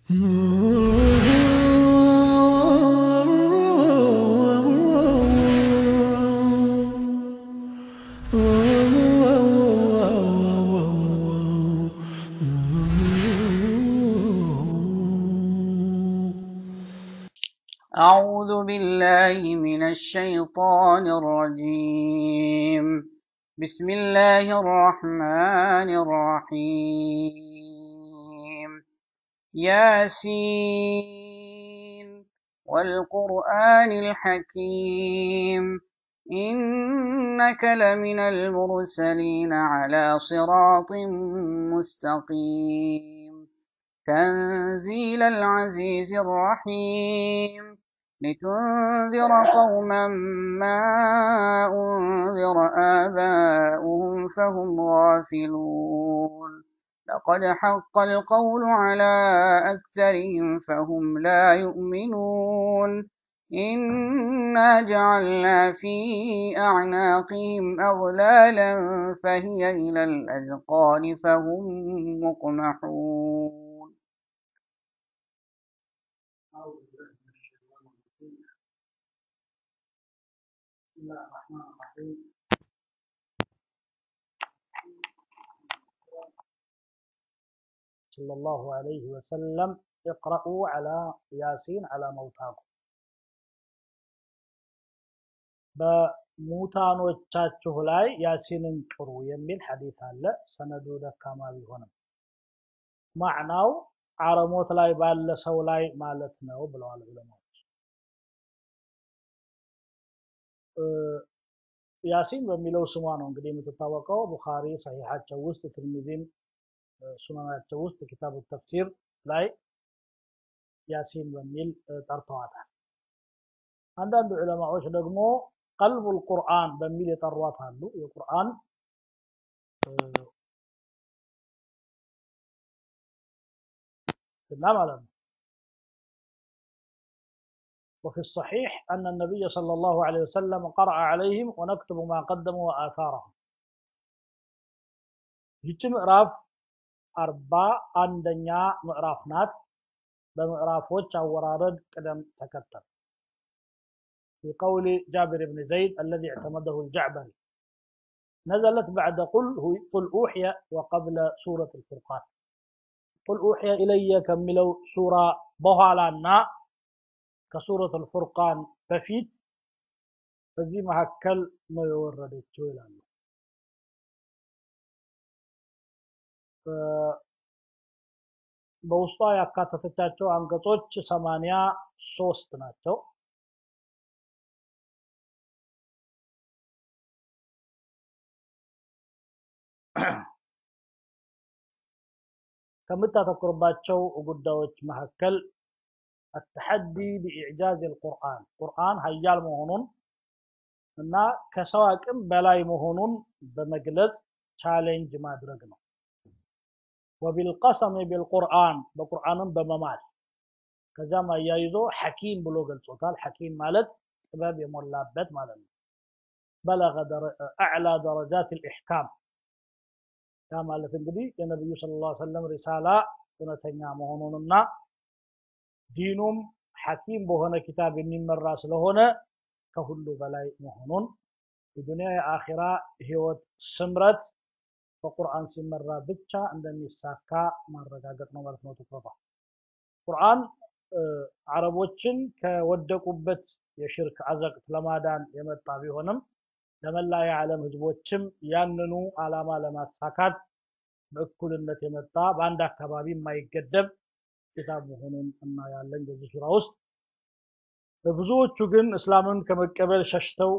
أعوذ بالله من الشيطان الرجيم بسم الله الرحمن الرحيم ياسين والقرآن الحكيم إنك لمن المرسلين على صراط مستقيم تنزيل العزيز الرحيم لتنذر قوما ما أنذر آباؤهم فهم غافلون لقد حق القول على أكثرهم فهم لا يؤمنون إنا جعلنا في أعناقهم أغلالا فهي إلى الأذقان فهم مقمحون أعوذ بالله من الشيطان الرجيم بسم الله الرحمن الرحيم صلى الله عليه وسلم اقرأوا على ياسين على موتاكم በሙታኖቻችሁ ላይ ያሲንን ቅሩ የሚል ሐዲስ አለ። ሰነዱ ደካማ ቢሆንም ማዕናው አረሞት ላይ ባለ ሰው ላይ ማለት ነው ብለዋል ዑለማዎች። ያሲን በሚለው ስሟ ነው እንግዲህ የምትታወቀው። ቡኻሪ ሰሒሓቸው ውስጥ፣ ትርሚዚም ሱናናቸው ውስጥ ኪታቡ ተፍሲር ላይ ያሲን በሚል ጠርተዋታል። አንዳንድ ዑለማዎች ደግሞ ቀልቡል ቁርአን በሚል የጠሯት አሉ። የቁርአን እና ማለት ነው። وفي الصحيح أن النبي صلى الله عليه وسلم قرأ عليهم ونكتب ما قدموا وآثارهم ይቺ ምዕራፍ አርባ አንደኛ ምዕራፍ ናት። በምዕራፎች አወራረድ ቅደም ተከተል في قول جابر بن زيد الذي اعتمده الجعبري نزلت بعد قل قل أوحي وقبل سورة الفرقان قل أوحي إلي كملوا سورة بهالانا كسورة الفرقان بفيت በዚህ መካከል ነው የወረደችው ይላሉ። በውስጧ ያካተተቻቸው አንቀጾች ሰማንያ ሶስት ናቸው። ከምታተኩርባቸው ጉዳዮች መካከል አተሐዲ ቢኢዕጃዝ አልቁርአን ቁርአን ሀያል መሆኑን እና ከሰው አቅም በላይ መሆኑን በመግለጽ ቻሌንጅ ማድረግ ነው። ወቢልቀሰም ቢልቁርአን በቁርአንም በመማል ከዛም አያይዞ ሐኪም ብሎ ገልጾታል። ሐኪም ማለት ጥበብ የሞላበት ማለት ነው። በለገ አዕላ ደረጃት ልኢሕካም ያ ማለት እንግዲህ የነቢዩ ሰለላሁ ዐለይሂ ወሰለም ሪሳላ እውነተኛ መሆኑንና ዲኑም ሐኪም በሆነ ኪታብ የሚመራ ስለሆነ ከሁሉ በላይ መሆኑን የዱንያ የአኺራ ህይወት ስምረት በቁርአን ሲመራ ብቻ እንደሚሳካ ማረጋገጥ ነው ማለት ነው ትኩረቷ። ቁርአን አረቦችን ከወደቁበት የሽርክ አዘቅት ለማዳን የመጣ ቢሆንም ለመላ የዓለም ህዝቦችም ያንኑ አላማ ለማሳካት በእኩልነት የመጣ በአንድ አካባቢ የማይገደብ ኪታብ መሆኑን እናያለን በዚህ ሱራ ውስጥ። ብዙዎቹ ግን እስላምን ከመቀበል ሸሽተው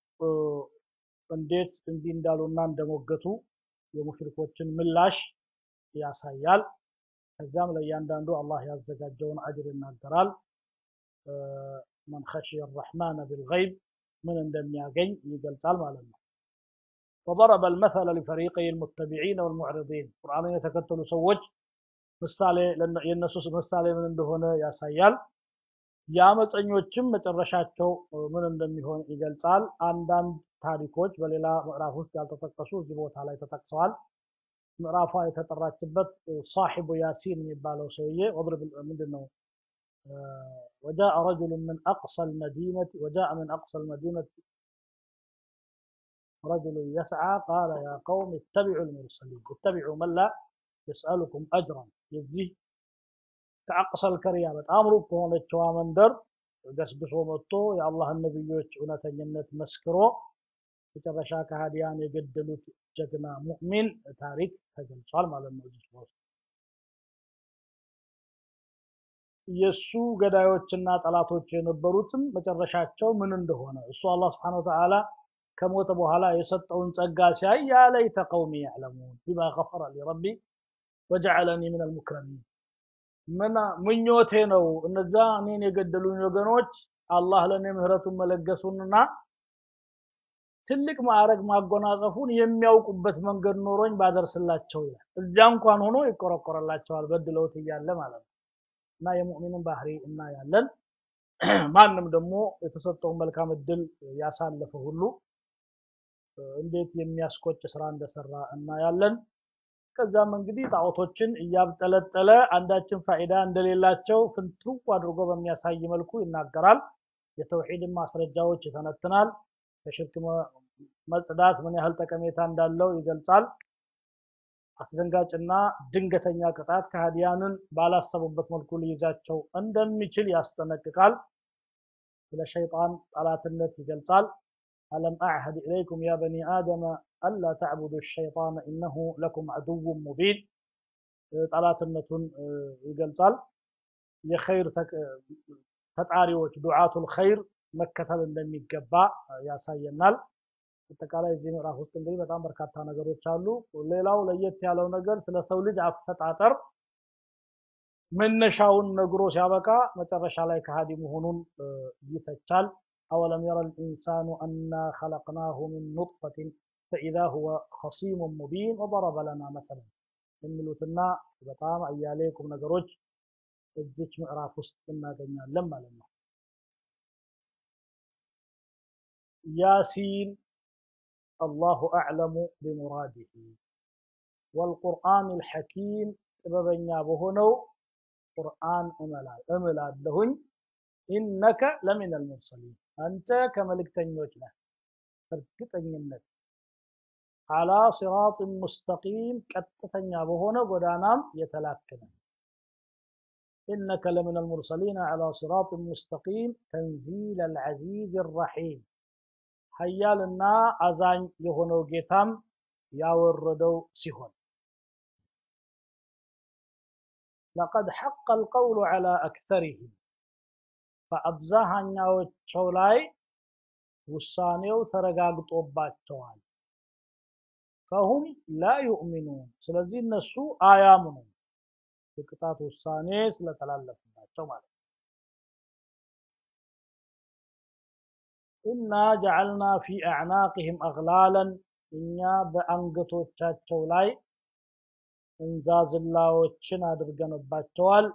እንዴት እንዲህ እንዳሉና እንደሞገቱ የሙሽሪኮችን ምላሽ ያሳያል። ከዚያም ለእያንዳንዱ አላህ ያዘጋጀውን አጅር ይናገራል። መን ኸሽየ ረሕማነ ቢልገይብ ምን እንደሚያገኝ ይገልጻል ማለት ነው። وضرب المثل لفريقي المتبعين والمعرضين ቁርአንን የተከተሉ ሰዎች ምሳሌ የነሱ ምሳሌ ምን እንደሆነ ያሳያል። የአመፀኞችም መጨረሻቸው ምን እንደሚሆን ይገልጻል። አንዳንድ ታሪኮች በሌላ ምዕራፍ ውስጥ ያልተጠቀሱ እዚህ ቦታ ላይ ተጠቅሰዋል። ምዕራፏ የተጠራችበት ሳሒቡ ያሲን የሚባለው ሰውዬ ወድርብ ምንድን ነው وجاء رجل من أقصى المدينة وجاء من أقصى المدينة رجل يسعى قال يا قوم اتبعوا المرسلين اتبعوا من لا يسألكم أجرا يزيه كأقصى الكريا በጣም ሩቅ ከሆነችዋ መንደር ገስግሶ መጥቶ የአላህን ነቢዮች እውነተኝነት መስክሮ መጨረሻ ከሃዲያን የገደሉት ጀግና ሙእሚን ታሪክ ተገልጿል ማለት ነው እዚህ ውስጥ የእሱ ገዳዮችና ጠላቶች የነበሩትም መጨረሻቸው ምን እንደሆነ እሱ አላህ ስብሓን ወተዓላ ከሞተ በኋላ የሰጠውን ጸጋ ሲያይ ያ ለይተ ቀውሚ ያዕለሙን ቢማ ገፈረ ሊ ረቢ ወጀዐለኒ ምን አልሙክረሚን ምኞቴ ነው እነዛ እኔን የገደሉኝ ወገኖች አላህ ለእኔ ምህረቱን መለገሱንና ትልቅ ማዕረግ ማጎናጸፉን የሚያውቁበት መንገድ ኖሮኝ ባደርስላቸው ይላል እዚያ እንኳን ሆኖ ይቆረቆረላቸዋል በድለውት እያለ ማለት ነው እና የሙእሚንን ባህሪ እናያለን ማንም ደግሞ የተሰጠውን መልካም እድል ያሳለፈ ሁሉ እንዴት የሚያስቆጭ ስራ እንደሰራ እናያለን ከዛም እንግዲህ ጣዖቶችን እያብጠለጠለ አንዳችን ፋይዳ እንደሌላቸው ፍንትው አድርጎ በሚያሳይ መልኩ ይናገራል የተውሂድን ማስረጃዎች ይተነትናል ከሽርክ መጽዳት ምን ያህል ጠቀሜታ እንዳለው ይገልጻል አስደንጋጭና ድንገተኛ ቅጣት ከሃዲያንን ባላሰቡበት መልኩ ሊይዛቸው እንደሚችል ያስጠነቅቃል ስለ ሸይጣን ጠላትነት ይገልጻል አለም አዕሀድ ኢለይኩም ያ በኒ አደመ አላ ተዕቡዱ ሸይጣን ኢነሁ ለኩም አድው ሙቢን ጠላትነቱን ይገልጻል የኸይር ተጣሪዎች ዱዓቱል ኸይር መከተል እንደሚገባ ያሳየናል አጠቃላይ እዚህ ምዕራፍ ውስጥ እንግዲህ በጣም በርካታ ነገሮች አሉ ሌላው ለየት ያለው ነገር ስለ ሰው ልጅ አፈጣጠር መነሻውን ነግሮ ሲያበቃ መጨረሻ ላይ ከሃዲ መሆኑን ይተቻል أولم يرى الإنسان أنا خلقناه من نطفة فإذا هو خصيم مبين وضرب لنا مثلا የሚሉትና በጣም አያሌ ቁም ነገሮች እዚች ምዕራፍ ውስጥ እናገኛለን ማለት ነው ያሲን الله أعلم بمراده والقرآن الحكيم ጥበበኛ በሆነው ቁርአን እምላለሁኝ ኢነከ ለሚን አልሙርሰሊን አንተ ከመልእክተኞች ነህ እርግጠኝነት አላ ሲራጥ ሙስተቂም ቀጥተኛ በሆነ ጎዳናም የተላክነ إنك لمن المرسلين على صراط مستقيم تنزيل العزيز الرحيم ሀያልና አዛኝ የሆነው ጌታም ያወረደው ሲሆን لقد حق القول على أكثرهم በአብዛኛዎቸው ላይ ውሳኔው ተረጋግጦባቸዋል ፈሁም ላ ዩእሚኑን ስለዚህ እነሱ አያምኑም የቅጣት ውሳኔ ስለተላለፍባቸው ማለት ነው ኢና ጀዐልና ፊ አዕናቅህም አግላለን እኛ በአንገቶቻቸው ላይ እንዛዝላዎችን አድርገንባቸዋል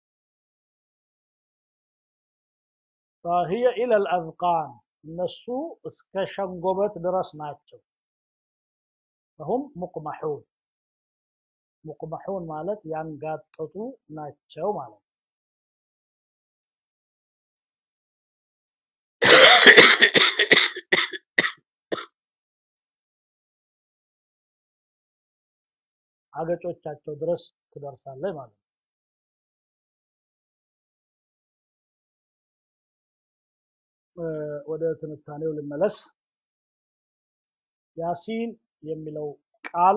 فهي إلى الأذقان እነሱ እስከ ሸንጎበት ድረስ ናቸው فهم مقمحون ሙቅመሑን ማለት ያንጋጠጡ ናቸው ማለት ነው አገጮቻቸው ድረስ ትደርሳለች ማለት ነው ወደ ትንታኔው ልመለስ ያሲን የሚለው ቃል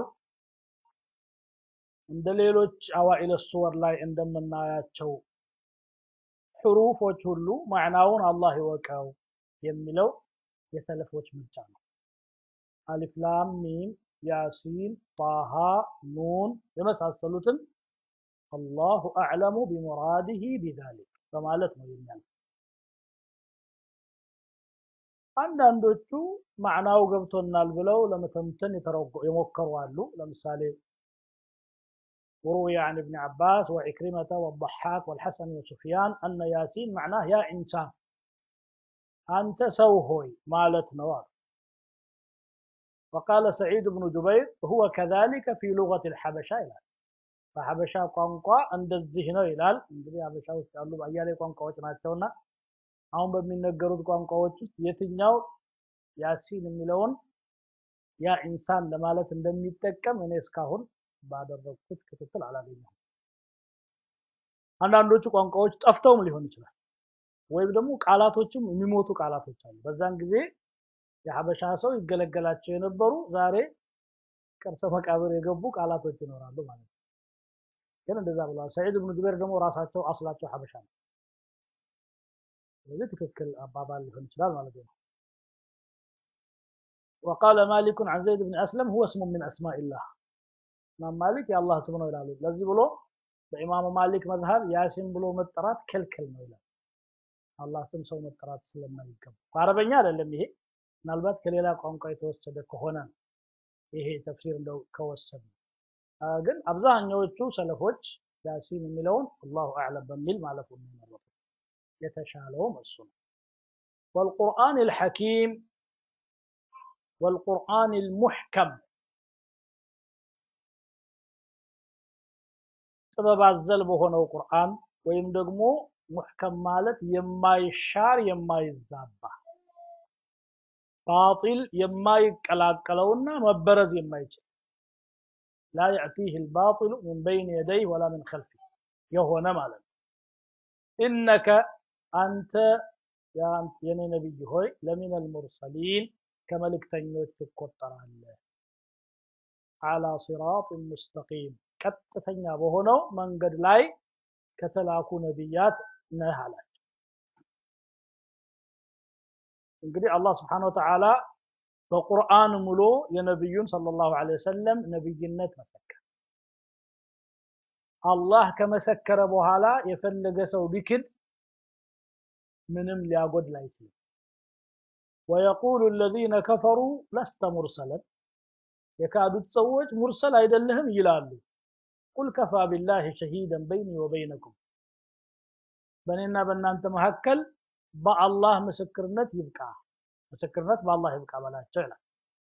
እንደ ሌሎች አዋኢለ ሱወር ላይ እንደምናያቸው ሕሩፎች ሁሉ ማዕናውን አላህ ይወቀው የሚለው የሰለፎች ምርጫ ነው አሊፍ ላም ሚም ያሲን ጣሃ ኑን የመሳሰሉትን አላሁ አዕለሙ ቢሙራዲህ ቢዛሊክ በማለት ነው የሚያል አንዳንዶቹ ማዕናው ገብቶናል ብለው ለመተንተን የሞከሩ አሉ ለምሳሌ وروي عن ابن عباس وعكرمة والضحاك والحسن وسفيان أن ياسين معناه يا إنسان أنت سوهوي مالت نوار وقال سعيد بن جبير هو كذلك في لغة الحبشة ይላል በሐበሻ ቋንቋ እንደዚህ ነው ይላል እንግዲህ ሐበሻ ውስጥ ያሉ አያሌ ቋንቋዎች ናቸውና አሁን በሚነገሩት ቋንቋዎች ውስጥ የትኛው ያሲን የሚለውን ያ ኢንሳን ለማለት እንደሚጠቀም እኔ እስካሁን ባደረግኩት ክትትል አላገኘሁም አንዳንዶቹ ቋንቋዎች ጠፍተውም ሊሆን ይችላል ወይም ደግሞ ቃላቶችም የሚሞቱ ቃላቶች አሉ በዛን ጊዜ የሀበሻ ሰው ይገለገላቸው የነበሩ ዛሬ ቅርሰ መቃብር የገቡ ቃላቶች ይኖራሉ ማለት ነው ግን እንደዛ ብለዋል ሰዒድ ብኑ ጁበይር ደግሞ ራሳቸው አስላቸው ሀበሻ ነው ስለዚህ ትክክል አባባል ሊሆን ይችላል ማለት ነው وقال مالك عن زيد بن أسلم هو اسم من أسماء الله إمام مالك يا الله سبحانه وتعالى لذي بلو በኢማሙ ማሊክ መዝሀብ ያሲን ብሎ መጠራት ክልክል ነው ይላል አላህ ስም ሰው መጠራት ስለማይገባ በአረበኛ አይደለም ይሄ ምናልባት ከሌላ ቋንቋ የተወሰደ ከሆነ ይሄ ተፍሲር እንደው ከወሰድ ግን አብዛኛዎቹ ሰለፎች ያሲን የሚለውን አላሁ አዕለም በሚል ማለፉ ነው የመረጡት የተሻለውም እሱ ነው والقرآن الحكيم والقرآن المحكم ጥበብ አዘል በሆነው ቁርአን ወይም ደግሞ ሙሕከም ማለት የማይሻር የማይዛባ ባጢል የማይቀላቀለውና መበረዝ የማይችል ላ የእቲህ ልባጢሉ ምን በይን የደይ ወላ ምን ከልፊ የሆነ ማለት ነው ኢነከ አንተ የኔ ነቢይ ሆይ ለሚን አልሙርሰሊን ከመልእክተኞች ትቆጠራለህ አላ ሲራጥ ሙስተቂም ቀጥተኛ በሆነው መንገድ ላይ ከተላኩ ነቢያት ነህ አላቸው እንግዲህ አላህ ስብሓን ወተዓላ በቁርአን ሙሉ የነቢዩን ሰለላሁ ዐለይሂ ወሰለም ነቢይነት መሰከረ አላህ ከመሰከረ በኋላ የፈለገ ሰው ቢክድ ምንም ሊያጎድል አይችልም ወየቁሉ الذين كفروا لست مرسلا የካዱት ሰዎች ሙርሰል አይደለህም ይላሉ ቁል ከፋ ቢላህ ሸሂደን በይኒ ወበይነኩም በእኔና በእናንተ መካከል በአላህ ምስክርነት ይብቃ ምስክርነት በአላህ ይብቃ በላቸው ይላል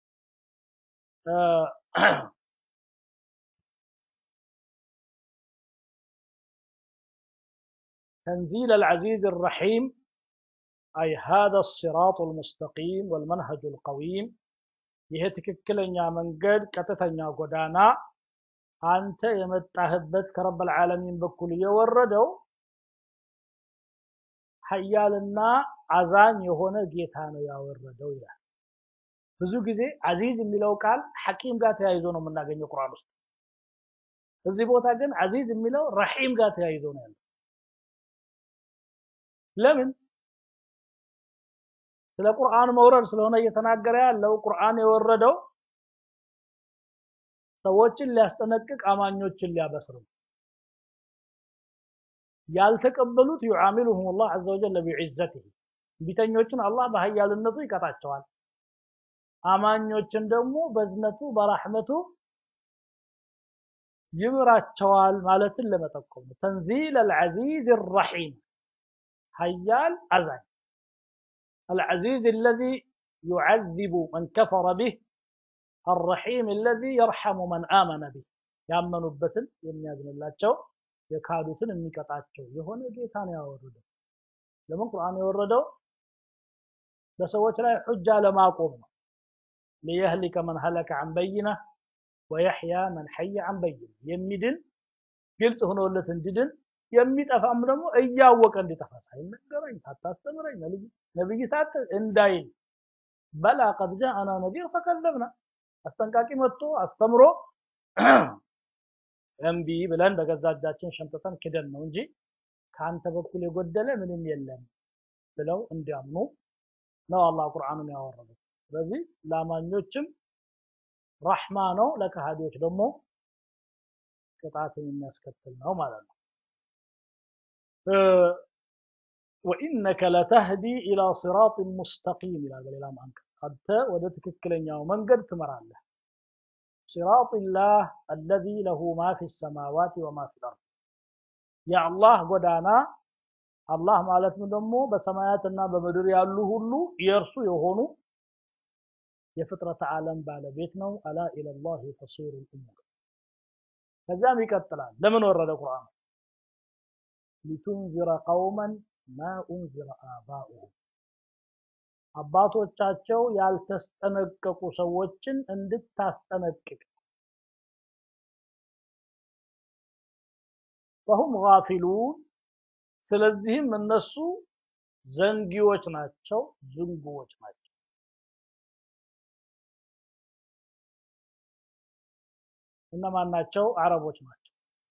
تنزيل العزيز الرحيم أي هذا الصراط المستقيم والمنهج القويم ይሄ ትክክለኛ መንገድ ቀጥተኛ ጎዳና አንተ የመጣህበት ከረበል ዓለሚን በኩል እየወረደው ሀያልና አዛኝ የሆነ ጌታ ነው ያወረደው ይላል ብዙ ጊዜ አዚዝ የሚለው ቃል ሐኪም ጋር ተያይዞ ነው የምናገኘው ቁርአን ውስጥ እዚህ ቦታ ግን አዚዝ የሚለው ረሒም ጋር ተያይዞ ነው ያለው ለምን ስለ ቁርአን መውረድ ስለሆነ እየተናገረ ያለው ቁርአን የወረደው ሰዎችን ሊያስጠነቅቅ አማኞችን ሊያበስር ነው ያልተቀበሉት ዩዓሚሉሁም ላህ አዘ ወጀል ቢዕዘትህ ቢተኞችን አላህ በሀያልነቱ ይቀጣቸዋል አማኞችን ደግሞ በዝነቱ በራህመቱ ይምራቸዋል ማለትን ለመጠቆም ነው ተንዚል አልዓዚዝ الرحيم ሀያል አዛኝ العزيز الذي يعذب من كفر به الرحيم الذي يرحم من آمن به ያመኑበትን የሚያዝንላቸው የካዱትን የሚቀጣቸው የሆነ ጌታ ነው ያወረደው ለምን ቁርአን የወረደው በሰዎች ላይ ሑጃ ለማቆም ነው ሊየህሊከ መን ሀለከ አን በይነ ወየሕያ መን ሐየ አን በይነ የሚድን ግልጽ ሆኖለት እንዲድን የሚጠፋም ደግሞ እያወቀ እንዲጠፋ ሳይነገረኝ ሳታስተምረኝ ነብይ ሳት እንዳይል በላ ቀድ ጃአና ነዚር ፈከዘብና አስጠንቃቂ መጥቶ አስተምሮ እምቢ ብለን በገዛ እጃችን ሸምጥተን ክደን ነው እንጂ ከአንተ በኩል የጎደለ ምንም የለም ብለው እንዲያምኑ ነው አላህ ቁርአኑን ያወረደው ስለዚህ ለአማኞችም ረሕማ ነው ለከሃዲዎች ደግሞ ቅጣትን የሚያስከትል ነው ማለት ነው ወኢነከ ለተህዲ ኢላ ሲራጥ ሙስተቂም ይላል በሌላም አንቀጽ አንተ ወደ ትክክለኛው መንገድ ትመራለህ صراط الله الذي له ما في السماوات وما في الأرض يا الله ጎዳና አላህ ማለት ደግሞ በሰማያትና በምድር ያሉ ሁሉ የእርሱ የሆኑ የፍጥረት ዓለም ባለቤት ነው። አላ ኢለላህ ተሲሩ ልእሙር። ከዚያም ይቀጥላል። ለምን ወረደ ቁርአን? ሊቱንዚረ ቀውመን ማ ኡንዚረ አባኡሁም አባቶቻቸው ያልተስጠነቀቁ ሰዎችን እንድታስጠነቅቅ ፈሁም ጋፊሉን ስለዚህም እነሱ ዘንጊዎች ናቸው፣ ዝንጉዎች ናቸው። እነማን ናቸው? አረቦች ናቸው።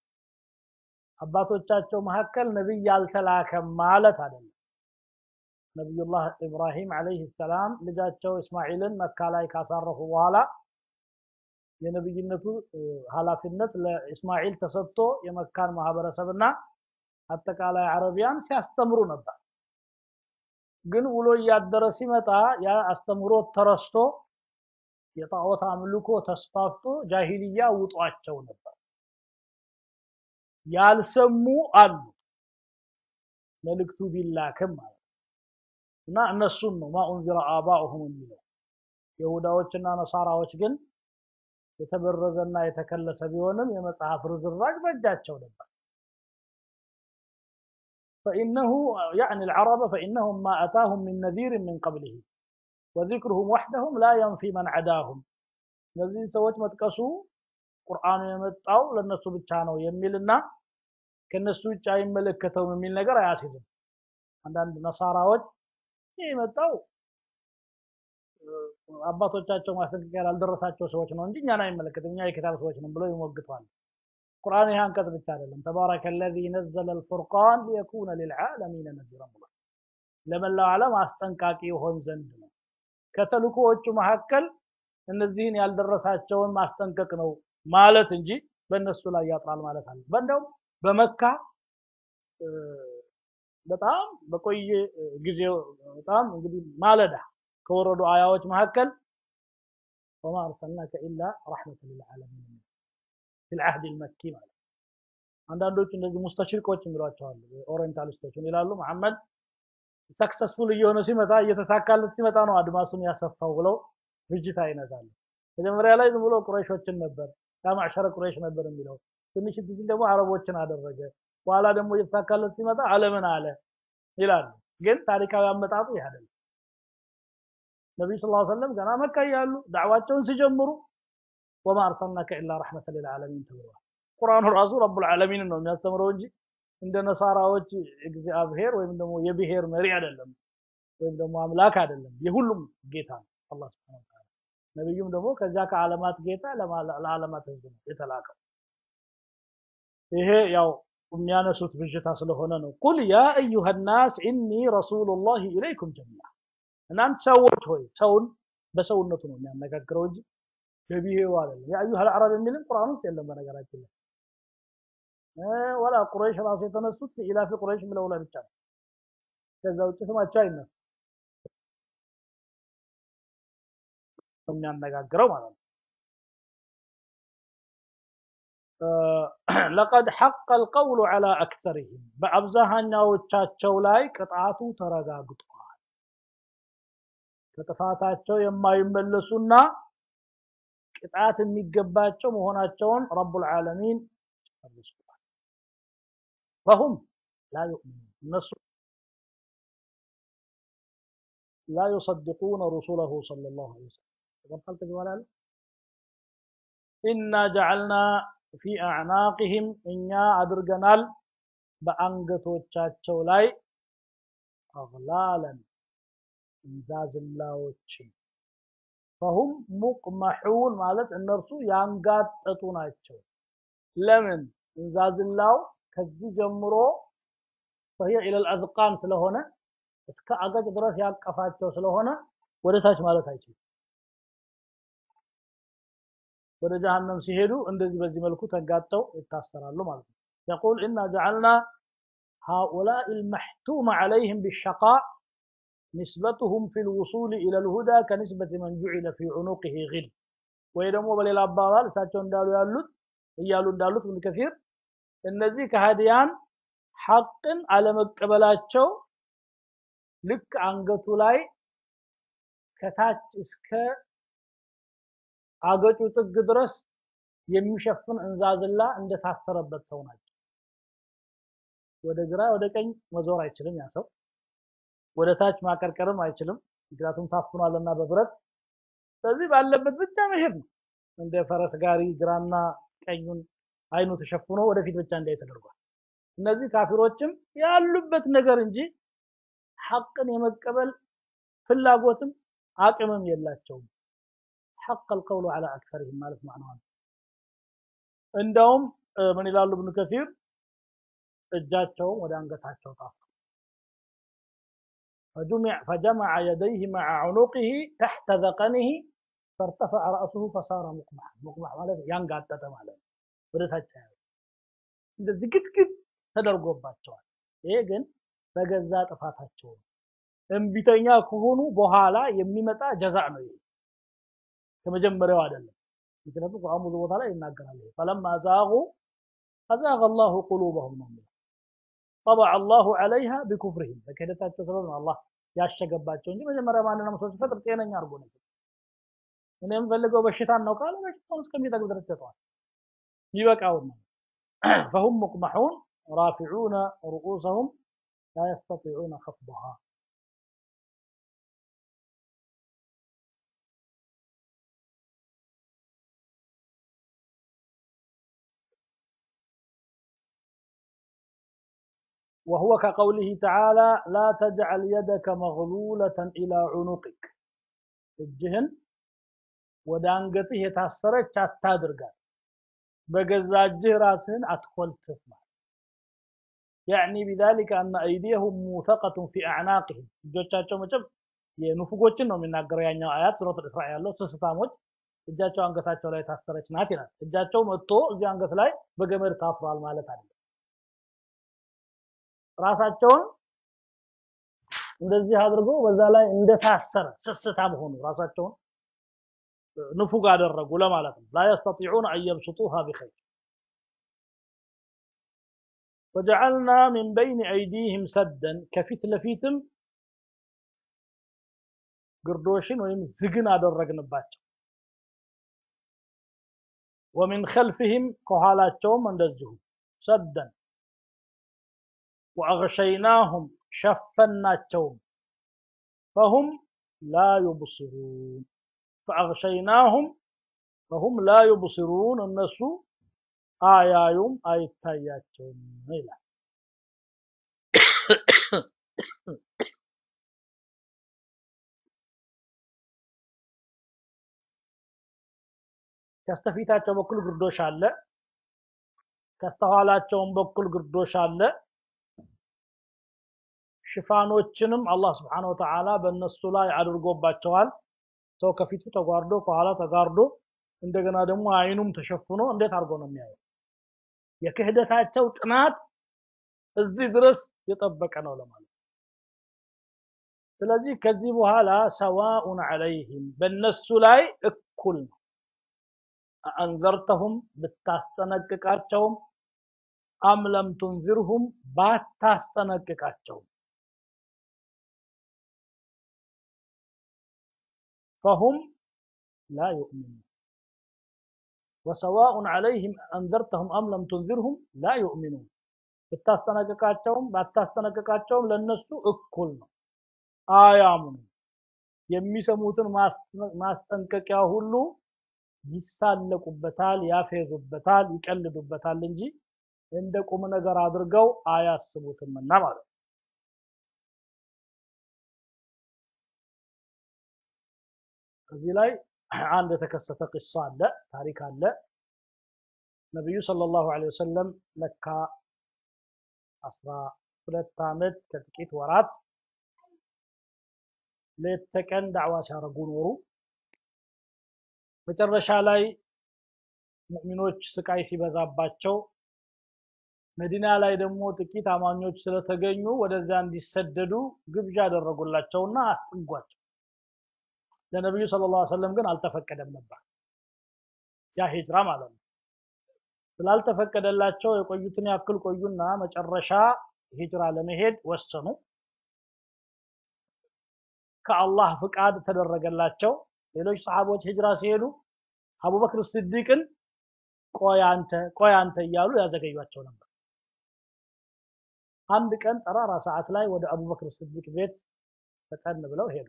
አባቶቻቸው መካከል ነቢይ ያልተላከም ማለት አይደለም። ነቢዩላህ ኢብራሂም ዓለይሂ ሰላም ልጃቸው እስማኤልን መካ ላይ ካሳረፉ በኋላ የነብይነቱ ኃላፊነት ለእስማኤል ተሰጥቶ የመካን ማህበረሰብና አጠቃላይ አረቢያን ሲያስተምሩ ነበር። ግን ውሎ እያደረ ሲመጣ ያ አስተምሮት ተረስቶ የጣዖት አምልኮ ተስፋፍቶ ጃሂልያ ውጧቸው ነበር። ያልሰሙ አሉ መልእክቱ ቢላክም ማለት እና እነሱን ነው ማኡንዚረ አባኡሁም የሚለው ይሁዳዎችና ነሳራዎች ግን የተበረዘና የተከለሰ ቢሆንም የመጽሐፍ ርዝራዥ በእጃቸው ነበር። فإنه يعني العرب فإنهم ما أتاهم من نذير من قبله وذكرهم وحدهم لا ينفي من عداهم እነዚህ ሰዎች መጥቀሱ ቁርአኑ የመጣው ለነሱ ብቻ ነው የሚልና ከነሱ ውጭ አይመለከተውም የሚል ነገር አያስይዝም። አንዳንድ ነሳራዎች ይህ የመጣው አባቶቻቸው ማስጠንቀቂያ ላልደረሳቸው ሰዎች ነው እንጂ እኛን አይመለከትም፣ እኛ የኪታብ ሰዎች ነን ብለው ይሞግቷል። ቁርአን ይህ አንቀጽ ብቻ አይደለም። ተባረከ ለዚ ነዘለ ልፉርቃን ሊየኩነ ልልዓለሚነ ነዚራ ብሏል። ለመላው ዓለም አስጠንቃቂ ይሆን ዘንድ ነው። ከተልኮዎቹ መካከል እነዚህን ያልደረሳቸውን ማስጠንቀቅ ነው ማለት እንጂ በእነሱ ላይ ያጥራል ማለት አለ። በእንደውም በመካ በጣም በቆየ ጊዜ በጣም እንግዲህ ማለዳ ከወረዱ አያዎች መካከል ወማ አርሰልናከ ኢላ ረሕመተ ልልዓለሚን ፊል ዓህድ ልመኪ ማለት አንዳንዶቹ እንደዚህ ሙስተሽሪቆች የሚሏቸዋል ኦሪየንታሊስቶች ይላሉ መሐመድ ሰክሰስፉል እየሆነ ሲመጣ እየተሳካለት ሲመጣ ነው አድማሱን ያሰፋው ብለው ፍጅታ ይነዛሉ። መጀመሪያ ላይ ዝም ብሎ ቁረይሾችን ነበር ያ ማዕሸረ ቁረይሽ ነበር የሚለው ትንሽ ሲል ደግሞ አረቦችን አደረገ። በኋላ ደግሞ እየተሳካለት ሲመጣ ዓለምን አለ ይላሉ። ግን ታሪካዊ አመጣጡ ይህ አይደለም። ነቢዩ ሰለላሁ ዐለይሂ ወሰለም ገና መካ እያሉ ዳዕዋቸውን ሲጀምሩ ወማ አርሰልናከ ኢላ ረሕመተ ሊልዓለሚን ተብለዋል። ቁርአኑ ራሱ ረቡል ዓለሚን ነው የሚያስተምረው እንጂ እንደ ነሳራዎች እግዚአብሔር ወይም ደግሞ የብሔር መሪ አይደለም፣ ወይም ደግሞ አምላክ አይደለም። የሁሉም ጌታ ነው አላህ ሱብሓነሁ ወተዓላ። ነቢዩም ደግሞ ከዚያ ከዓለማት ጌታ ለዓለማት ህዝብ ነው የተላከው። ይሄ ያው የሚያነሱት ብዥታ ስለሆነ ነው። ቁል ያ አዩሃ ናስ ኢኒ ረሱሉላሂ ኢለይኩም ጀሚዓ እናንተ ሰዎች ሆይ ሰውን በሰውነቱ ነው የሚያነጋግረው እንጂ በብሔሩ አይደለም። ያ አዩሃ አልዓረብ የሚልም ቁርአን ውስጥ የለም በነገራችን ላይ ወላ ቁረይሽ ራሱ የተነሱት ኢላፊ ቁረይሽ ብለው ላይ ብቻ ነው። ከዛ ውጭ ስማቸው አይነሱ የሚያነጋግረው ማለት ነው። ለቀድ ሐቀ አልቀውሉ ዐላ አክተሪሂም በአብዛኛዎቻቸው ላይ ቅጣቱ ተረጋግጧል። ከጥፋታቸው የማይመለሱና ቅጣት የሚገባቸው መሆናቸውን ረቡል ዓለሚን ጨርሷል። ፈሁም ላ ዩእሚኑን እነሱ ላ ዩሰድቁነ ሩሱለሁ ሰለላሁ ዐለይሂ ወሰለም ተቀርታል ተግባላል ኢና ጀዐልና ፊ አዕናቅህም እኛ አድርገናል በአንገቶቻቸው ላይ አግላለን እንዛዝላዎችን ፈሁም ሙቅመሑን ማለት እነርሱ ያንጋጠጡ ናቸው። ለምን እንዛዝላው ከዚህ ጀምሮ ፈሂየ ኢለል አዝቃን ስለሆነ እስከ አገጭ ድረስ ያቀፋቸው ስለሆነ ወደ ታች ማለት አይችልም። ወደ ጀሃነም ሲሄዱ እንደዚህ በዚህ መልኩ ተጋጠው ይታሰራሉ ማለት ነው። يقول إنا جعلنا هؤلاء المحتوم عليهم بالشقاء نسبتهم في الوصول إلى الهدى كنسبة من جعل في عنقه غل ወይ ደግሞ በሌላ አባባል እሳቸው እንዳሉ ያሉት እያሉ እንዳሉት ምን ከፊር እነዚህ ከሃዲያን ሐቅን አለመቀበላቸው ልክ አንገቱ ላይ ከታች እስከ አገጩ ጥግ ድረስ የሚሸፍን እንዛዝላ እንደታሰረበት ሰው ናቸው። ወደ ግራ ወደ ቀኝ መዞር አይችልም ያ ሰው። ወደ ታች ማቀርቀርም አይችልም፣ ምክንያቱም ታፍኗልና በብረት። ስለዚህ ባለበት ብቻ መሄድ ነው። እንደ ፈረስ ጋሪ ግራና ቀኙን አይኑ ተሸፍኖ ወደፊት ብቻ እንዳይ ተደርጓል። እነዚህ ካፊሮችም ያሉበት ነገር እንጂ ሐቅን የመቀበል ፍላጎትም አቅምም የላቸውም። ሐቅ አልቀውሉ ዐላ አክሰሪሂም ማለት ማዕናው ነው። እንደውም ምን ይላሉ ኢብኑ ከሲር እጃቸውን ወደ አንገታቸው ጣፉ። فجمع يديه مع عنقه تحت ذقنه فارتفع رأسه فصار مقمح مقمح ማለት ያንጋጠጠ ማለት ነው። ወደ ታች ያለው እንደዚህ ግጥግጥ ተደርጎባቸዋል። ይሄ ግን በገዛ ጥፋታቸው ነው። እምቢተኛ ከሆኑ በኋላ የሚመጣ ጀዛ ነው። ይሄ ከመጀመሪያው አይደለም። ምክንያቱም ቁርአን ብዙ ቦታ ላይ ይናገራል። ፈለማ ዛጉ አዛገ አላሁ ቁሉበሁም ነው የሚለው ጠበዐ አላሁ ዐለይሃ ቢኩፍሪሂም በክህደታቸው ሰበብ ነው አላህ ያሸገባቸው እንጂ መጀመሪያ ማንንም ሰው ሲፈጥር ጤነኛ አድርጎ ነው። እኔ የምፈልገው በሽታን ነው ካለ በሽታውን እስከሚጠግብ ድረስ ይሰጠዋል። ይበቃውን ነው። ፈሁም ሙቅመሑን ራፊዑነ ሩኡሰሁም ላ የስተጢዑነ ኸፍضሃ وهو كقوله تعالى لا تجعل يدك مغلولة إلى عنقك እጅህን ወደ አንገትህ የታሰረች አታድርጋት በገዛ እጅህ ራስህን አትኮልትፍ ማለት ያዕኒ ቢዛሊከ አነ አይዲየሁም ሙተቀቱን ፊ አዕናቅህም እጆቻቸው መቼም የንፉጎችን ነው የሚናገረው ያኛው አያት ሱረት እስራ ያለው ስስታሞች እጃቸው አንገታቸው ላይ ታሰረች ናት ይላል እጃቸው መጥቶ እዚህ አንገት ላይ በገመድ ታስሯል ማለት አይደለም ራሳቸውን እንደዚህ አድርጎ በዛ ላይ እንደታሰረ ስስታም ሆኑ ራሳቸውን ንፉግ አደረጉ ለማለት ነው ላ የስተጢዑን አን የብስጡሃ ቢኸይር ወጀዐልና ሚን በይን አይዲህም ሰደን ከፊት ለፊትም ግርዶሽን ወይም ዝግን አደረግንባቸው ወሚን ኸልፍህም ከኋላቸውም እንደዚሁ ሰደን ወአግሸይናሁም ሸፈናቸውም ፈሁም ላ ዩብሲሩን ፈአግሸይናሁም ፈሁም ላ ዩብሲሩን እነሱ አያዩም አይታያቸውም ይላል ከስተፊታቸው በኩል ግርዶሽ አለ ከስተኋላቸውም በኩል ግርዶሽ አለ ሽፋኖችንም አላህ ስብሓነ ወተዓላ በእነሱ ላይ አድርጎባቸዋል ሰው ከፊቱ ተጓርዶ ከኋላ ተጋርዶ እንደገና ደግሞ አይኑም ተሸፍኖ እንዴት አድርጎ ነው የሚያየው የክህደታቸው ጥናት እዚህ ድረስ የጠበቀ ነው ለማለት ስለዚህ ከዚህ በኋላ ሰዋኡን ዐለይህም በእነሱ ላይ እኩል ነው አንዘርተሁም ብታስጠነቅቃቸውም አም ለም ቱንዚርሁም ባታስጠነቅቃቸውም فهم لا يؤمنون وسواء عليهم أنذرتهم أم لم تنذرهم لا يؤمنون ብታስጠነቅቃቸውም ባታስጠነቅቃቸውም ለነሱ እኩል ነው አያምኑ የሚሰሙትን ማስጠንቀቂያ ሁሉ ይሳለቁበታል ያፌዙበታል ይቀልዱበታል እንጂ እንደ ቁም ነገር አድርገው አያስቡትምና ማለት ነው እዚህ ላይ አንድ የተከሰተ ቂሳ አለ ታሪክ አለ ነቢዩ ሰለላሁ ዐለይሂ ወሰለም መካ አስራ ሁለት ዓመት ከጥቂት ወራት ሌት ተቀን ዳዕዋ ሲያደርጉ ኖሩ መጨረሻ ላይ ሙእሚኖች ስቃይ ሲበዛባቸው መዲና ላይ ደግሞ ጥቂት አማኞች ስለተገኙ ወደዚያ እንዲሰደዱ ግብዣ አደረጉላቸውና አስጠጓቸው ለነብዩ ሰለላሁ ዐለይሂ ወሰለም ግን አልተፈቀደም ነበር ያ ሂጅራ ማለት ነው ስላልተፈቀደላቸው የቆዩትን ያክል ቆዩና መጨረሻ ሂጅራ ለመሄድ ወሰኑ ከአላህ ፍቃድ ተደረገላቸው ሌሎች ሰሃቦች ሂጅራ ሲሄዱ አቡበክር ስዲቅን ቆይ አንተ ቆይ አንተ እያሉ ያዘገዩቸው ነበር። አንድ ቀን ጠራራ ሰዓት ላይ ወደ አቡበክር ስዲቅ ቤት ፈጠን ብለው ሄዱ።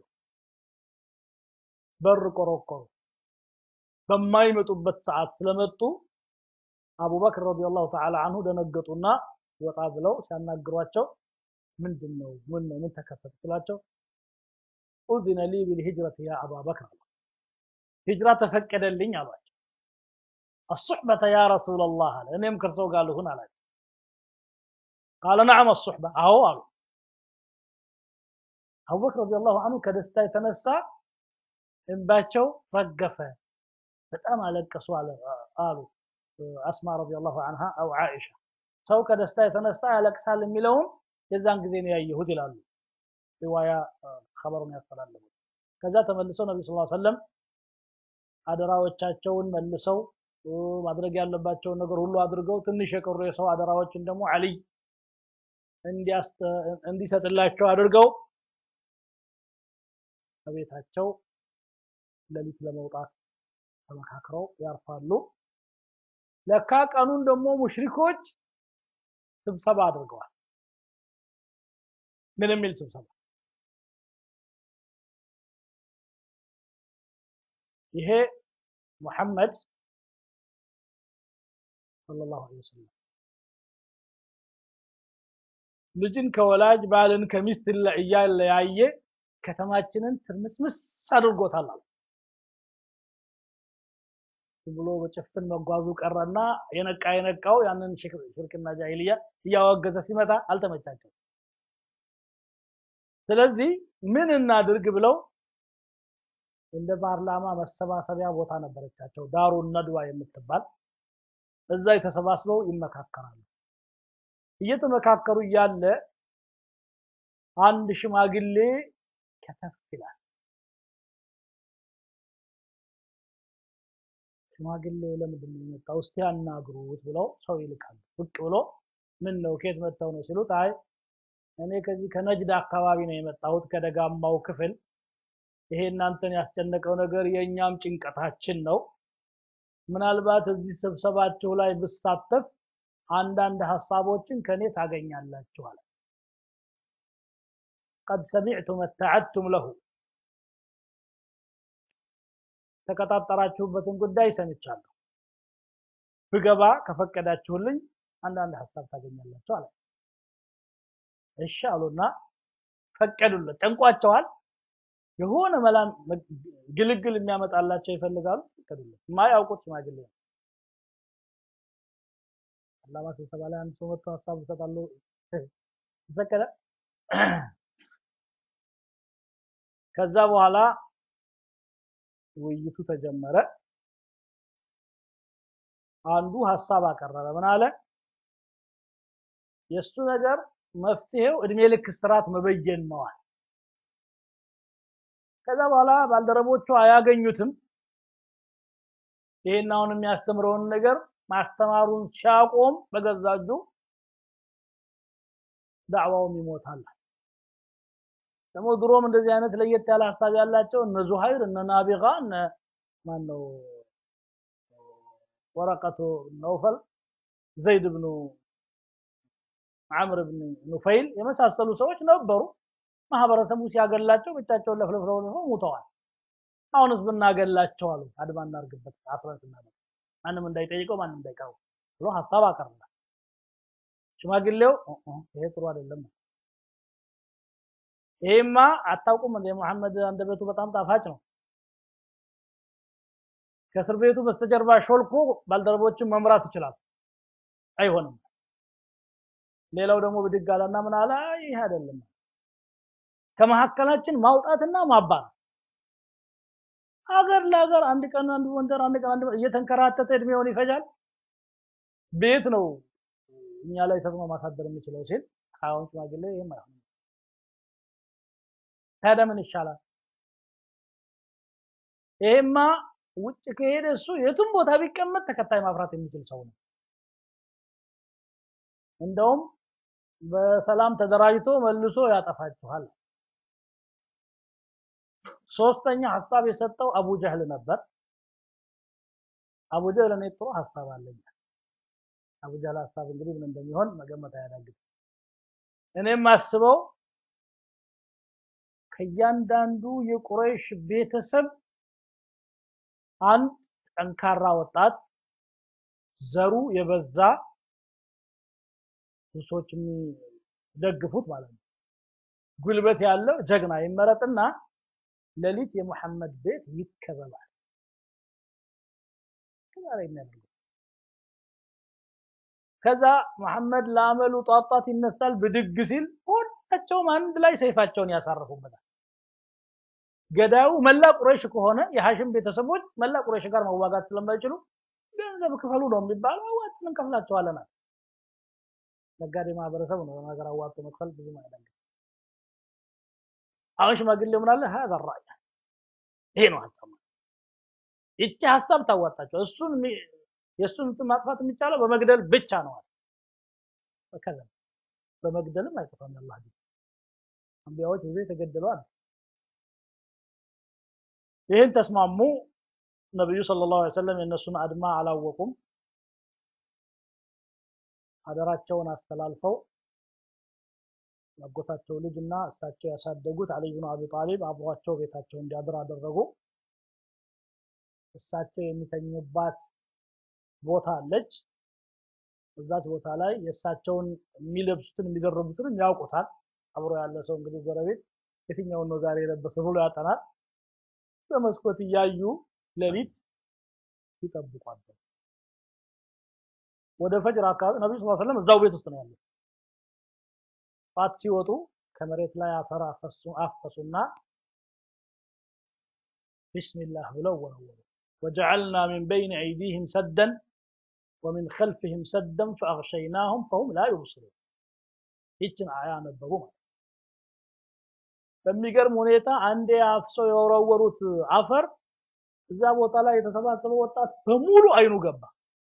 በር ቆረቆሩ። በማይመጡበት ሰዓት ስለመጡ አቡበክር ረዲየላሁ ተዓላ አንሁ ደነገጡና ወጣ ብለው ሲያናግሯቸው ምንድን ነው ምን ነው ምን ተከሰተ ስላቸው ኡዚነ ሊ ቢልሂጅረት ያ አባበክር ሂጅራ ተፈቀደልኝ አሏቸው። አሱሕበተ ያ ረሱለላህ አለ እኔም ከእርሰው ጋር ልሁን አላቸው። ቃለ ነዓም አሱሕበ አዎ አሉ። አቡበክር ረዲየላሁ አንሁ ከደስታ የተነሳ እንባቸው ረገፈ፣ በጣም አለቀሱ አሉ አስማ ረዲየላሁ አንሃ አው ዓኢሻ። ሰው ከደስታ የተነሳ ያለቅሳል የሚለውን የዛን ጊዜ ነው ያየሁት ይላሉ ሪዋያ ኸበሩን ያስተላለፉት። ከዛ ተመልሰው ነቢ ስ ሰለም አደራዎቻቸውን መልሰው ማድረግ ያለባቸውን ነገር ሁሉ አድርገው ትንሽ የቀሩ የሰው አደራዎችን ደግሞ አልይ እንዲሰጥላቸው አድርገው ከቤታቸው ሌሊት ለመውጣት ተመካክረው ያርፋሉ። ለካ ቀኑን ደግሞ ሙሽሪኮች ስብሰባ አድርገዋል። ምን የሚል ስብሰባ? ይሄ ሙሐመድ ሰለላሁ ዐለይሂ ወሰለም ልጅን ከወላጅ ባልን ከሚስት እያለያየ ከተማችንን ትርምስምስ አድርጎታል አሉ። ብሎ በጭፍን መጓዙ ቀረና የነቃ የነቃው ያንን ሽርክና ጃሂልያ እያወገዘ ሲመጣ አልተመቻቸው። ስለዚህ ምን እናድርግ ብለው እንደ ፓርላማ መሰባሰቢያ ቦታ ነበረቻቸው፣ ዳሩ ነድዋ የምትባል እዛ የተሰባስበው ይመካከራሉ። እየተመካከሩ እያለ አንድ ሽማግሌ ከተፍ ይላል። ሽማግሌው ለምንድን ነው የመጣው? እስቲ ያናግሩት ብለው ሰው ይልካሉ። ብቅ ብሎ ምን ነው ከየት መጥተው ነው ሲሉት፣ አይ እኔ ከዚህ ከነጅድ አካባቢ ነው የመጣሁት ከደጋማው ክፍል። ይሄ እናንተን ያስጨነቀው ነገር የእኛም ጭንቀታችን ነው። ምናልባት እዚህ ስብሰባችሁ ላይ ብሳተፍ አንዳንድ ሀሳቦችን ከኔ ታገኛላችሁ አለ። ቀድ ሰሚዕቱ መተዓድቱም ለሁ ተቀጣጠራችሁበትን ጉዳይ ሰምቻለሁ። ብገባ ከፈቀዳችሁልኝ አንዳንድ ሀሳብ ታገኛላችሁ አለ። እሺ አሉና ፈቀዱለት። ጨንቋቸዋል። የሆነ መላም ግልግል የሚያመጣላቸው ይፈልጋሉ። ፈቀዱለት። የማያውቁት ሽማግሌ ነው። አላማ ስብሰባ ላይ አንድ ሰው መጥቶ ሀሳብ እሰጣለሁ ተፈቀደ። ከዛ በኋላ ውይይቱ ተጀመረ። አንዱ ሀሳብ አቀረበ። ምን አለ? የእሱ ነገር መፍትሄው እድሜ ልክ እስራት መበየን ነዋል። ከዛ በኋላ ባልደረቦቹ አያገኙትም። ይሄን አሁን የሚያስተምረውን ነገር ማስተማሩን ሲያቆም በገዛ እጁ ዳዕዋውም ይሞታል። ደግሞ ድሮም እንደዚህ አይነት ለየት ያለ ሀሳብ ያላቸው እነ ዙሀይር እነ ናቢጋ እነ ማን ነው ወረቀቱ ነውፈል ዘይድ ብኑ አምር ብን ኑፈይል የመሳሰሉ ሰዎች ነበሩ። ማህበረሰቡ ሲያገላቸው ብቻቸውን ለፍለፍለው ሙተዋል። አሁንስ ብናገላቸው አሉ አድማ እናርግበት አፍረት እናደርግ ማንም እንዳይጠይቀው ማንም እንዳይቀረው ብሎ ሀሳብ አቀረበ። ሽማግሌው ይሄ ጥሩ አይደለም፣ ይሄማ አታውቁም እንደ መሐመድ አንደበቱ በጣም ጣፋጭ ነው። ከእስር ቤቱ በስተጀርባ ሾልኮ ባልደረቦችን መምራት ይችላል። አይሆንም። ሌላው ደግሞ ብድግ አለና ምን አለ? ይሄ አይደለም ከመሀከላችን ማውጣትና ማባል ሀገር ለሀገር አንድ ቀን አንድ ወንደር አንድ ቀን አንድ እየተንከራተተ እድሜውን ይፈጃል። ቤት ነው እኛ ላይ ተጽዕኖ ማሳደር የሚችለው ሲል አሁን ሽማግሌ ይሄም አይሆንም። ታዲያ ምን ይሻላል? ይሄማ ውጭ ከሄደ እሱ የቱም ቦታ ቢቀመጥ ተከታይ ማፍራት የሚችል ሰው ነው። እንደውም በሰላም ተደራጅቶ መልሶ ያጠፋችኋል። ሶስተኛ ሀሳብ የሰጠው አቡ ጀህል ነበር። አቡ ጀህል እኔ ጥሩ ሀሳብ አለኝ። አቡ ጀህል ሀሳብ እንግዲህ ምን እንደሚሆን መገመት አያዳግትም። እኔም አስበው ከእያንዳንዱ የቁረይሽ ቤተሰብ አንድ ጠንካራ ወጣት ዘሩ የበዛ ብዙ ሰዎች የሚደግፉት ማለት ነው። ጉልበት ያለው ጀግና ይመረጥና ሌሊት የሙሐመድ ቤት ይከበባል። ከዛ ላይ የሚያደርገው ከዛ መሐመድ ለአመሉ ጧጧት ይነሳል። ብድግ ሲል ሁላቸውም አንድ ላይ ሰይፋቸውን ያሳርፉበታል። ገዳዩ መላ ቁረይሽ ከሆነ የሐሽም ቤተሰቦች መላ ቁረይሽ ጋር መዋጋት ስለማይችሉ ገንዘብ ክፈሉ ነው የሚባለው። አዋጥተን እንከፍላቸዋለን። ነጋዴ ማህበረሰብ ነው ነገር አዋጥቶ መክፈል ብዙም አይደለም። አሁን ሽማግሌ ምን አለ هذا الرأي ይሄ ነው ሀሳብ ይቺ ሀሳብ ታዋጣቸው እሱን የእሱን ማጥፋት የሚቻለው በመግደል ብቻ ነው አለ ከዛ በመግደልም አይጠፋም ያላህ ዲን አንቢያዎች ብዙ የተገደሉ አሉ ይህን ተስማሙ ነብዩ ሰለላሁ ዐለይሂ ወሰለም የእነሱን አድማ አላወቁም አደራቸውን አስተላልፈው ያጎታቸው ልጅና እሳቸው ያሳደጉት አሊ ብኑ አቢ ጣሊብ አብሯቸው ቤታቸው እንዲያድር አደረጉ። እሳቸው የሚተኙባት ቦታ አለች። እዛች ቦታ ላይ የእሳቸውን የሚለብሱትን የሚደረቡትን ያውቁታል። አብሮ ያለ ሰው እንግዲህ ጎረቤት የትኛውን ነው ዛሬ የለበሰ ብሎ ያጠናል። በመስኮት እያዩ ሌሊት ይጠብቋል። ወደ ፈጅር አካባቢ ነብዩ ሰለላሁ ዐለይሂ ወሰለም እዛው ቤት ውስጥ ነው ያሉት። ጧት ሲወጡ ከመሬት ላይ አፈር አፈሱ አፈሱና ቢስሚላህ ብለው ወረወሩ። ወጀዐልና ሚን በይን አይዲህም ሰደን ወሚን ኸልፊህም ሰደን ፈአግሸይናሁም ፈሁም ላ ዩብሲሩን። ይችን አያ ነበሩ ማለት በሚገርም ሁኔታ አንዴ አፍሰው የወረወሩት አፈር እዛ ቦታ ላይ የተሰባሰበ ወጣት በሙሉ አይኑ ገባ።